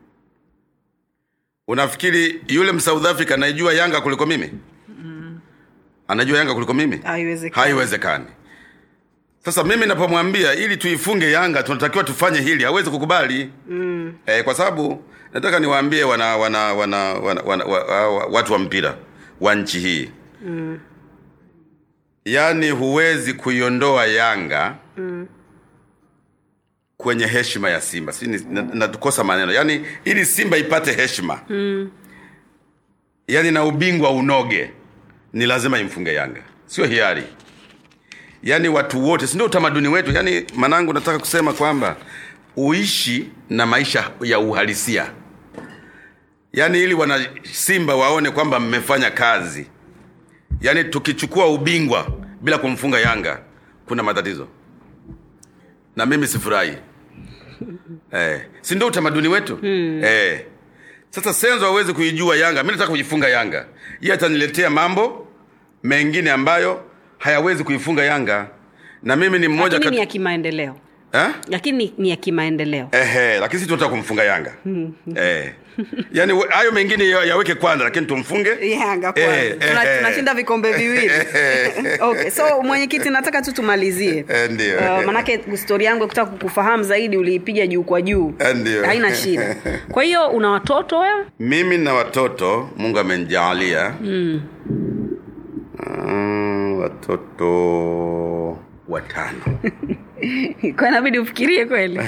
unafikiri yule msouth africa anaijua yanga kuliko mimi anajua yanga kuliko mimi Haiwezekani. haiwezekani sasa mimi napomwambia ili tuifunge yanga tunatakiwa tufanye hili hawezi kukubali mm. e, kwa sababu nataka niwaambie wana, wana, wana, wana, wana, wa, wa, watu wa mpira wa nchi hii mm. yaani huwezi kuiondoa yanga mm. kwenye heshima ya simba si natukosa maneno yaani ili simba ipate heshima mm. yaani na ubingwa unoge ni lazima imfunge yanga sio hiari yaani watu wote si ndio utamaduni wetu yaani manangu nataka kusema kwamba uishi na maisha ya uhalisia yaani ili wana simba waone kwamba mmefanya kazi yaani tukichukua ubingwa bila kumfunga yanga kuna matatizo na mimi sifurahi eh, si ndio utamaduni wetu hmm. eh. sasa senzo hawezi kuijua yanga mi nataka kuifunga yanga iye ataniletea mambo mengine ambayo hayawezi kuifunga yanga na mimi ni mmoja lakini ni ya kati... kimaendeleo eh? lakini ni- ni ya kimaendeleo Ehe, lakini sisi tunataka kumfunga yanga eh. yaani we- hayo mengine ya- yaweke kwanza lakini tumfunge yanga Eh, kwanza Tuna- eh, tunashinda vikombe viwili okay so mwenyekiti nataka tu tumalizie Eh, ndio. uh, manake stori yangu ya kutaka kukufahamu zaidi uliipiga juu kwa juu Eh, ndio. haina shida kwa hiyo una watoto wewe mimi na watoto mungu amenijalia mm. uh, watoto watano kwa inabidi ufikirie kweli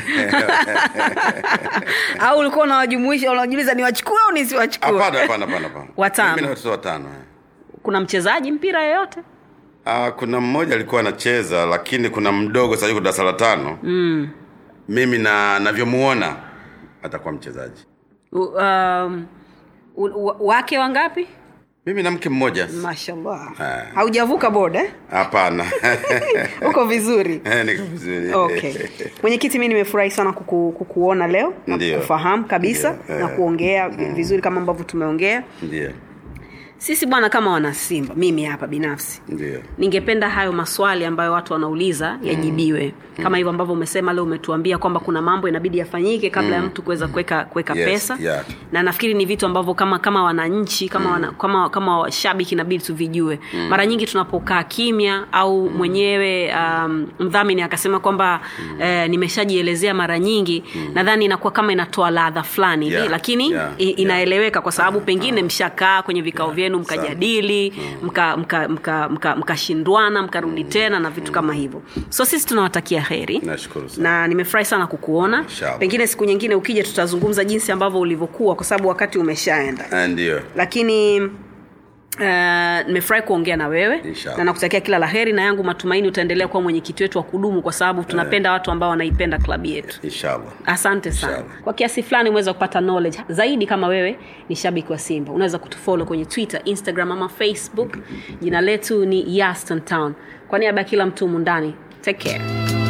au ulikuwa unawajumuisha unajiuliza niwachukue au nisiwachukue hapana hapana hapana hapana. Watano. mimi na watoto watano eh. kuna mchezaji mpira yoyote Ah, kuna mmoja alikuwa anacheza lakini kuna mdogo sasa yuko darasa la tano mm. mimi na navyomuona atakuwa mchezaji U- um, u- u- wake wangapi mimi na mke mmoja mashallah Ah. haujavuka boda eh? hapana uko vizuri Eh, niko vizuri okay mwenyekiti mi nimefurahi sana kuku, kukuona leo na Ndio. kufahamu kabisa Ndio, na eh. kuongea vi- vizuri kama ambavyo tumeongea ndio sisi bwana kama wanasimba mimi hapa binafsi ndio ningependa hayo maswali ambayo watu wanauliza yajibiwe kama hivyo ambavyo umesema leo umetuambia kwamba kuna mambo inabidi yafanyike kabla ya mtu kuweza kuweka kuweka Yes, pesa yeah. na nafikiri ni vitu ambavyo kama kama wananchi kama wana, kama kama washabiki inabidi tuvijue mara nyingi tunapokaa kimya au mwenyewe um, mdhamini akasema kwamba eh, nimeshajielezea mara nyingi nadhani inakuwa kama inatoa ladha fulani hivi Yeah, lakini yeah, i- inaeleweka kwa sababu pengine mshakaa kwenye vikao vyenu sana. mkajadili mkashindwana mka, mka, mka, mkashindwana, mkarudi tena na vitu kama hivyo so sisi tunawatakia heri nashukuru sana na nimefurahi sana kukuona Inshallah. pengine siku nyingine ukija tutazungumza jinsi ambavyo ulivyokuwa kwa sababu wakati umeshaenda Ah, ndio lakini Uh, nimefurahi kuongea na wewe Inshallah. na nakutakia kila la heri na yangu matumaini utaendelea kuwa mwenyekiti wetu wa kudumu kwa sababu tunapenda watu ambao wanaipenda klabu yetu inshallah asante sana Inshallah. kwa kiasi fulani umeweza kupata knowledge zaidi kama wewe ni shabiki wa simba unaweza kutufollow kwenye twitter instagram ama facebook jina letu ni yaston town kwa niaba ya kila mtu mundani take care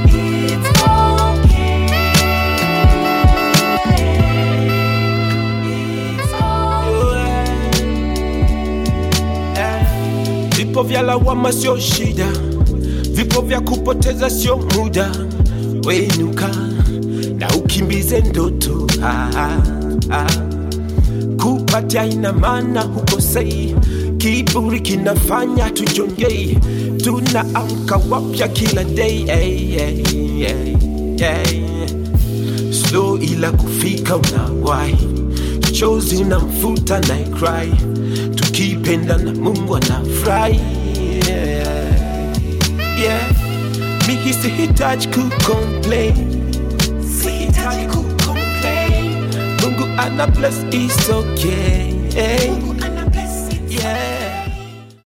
Vipo vya lawama sio shida, vipo vya kupoteza sio muda. Wenuka na ukimbize ndoto ah, ah, ah. Kupatia ina maana hukosei, kiburi kinafanya tujongei tunaamka wapya kila day hey, hey, hey, hey. slow ila kufika unawai chozi na mfuta na cry tukipenda na mungu anafurahi yeah. yeah. mi sihitaji kucomplain sihitaji kucomplain mungu ana bless is okay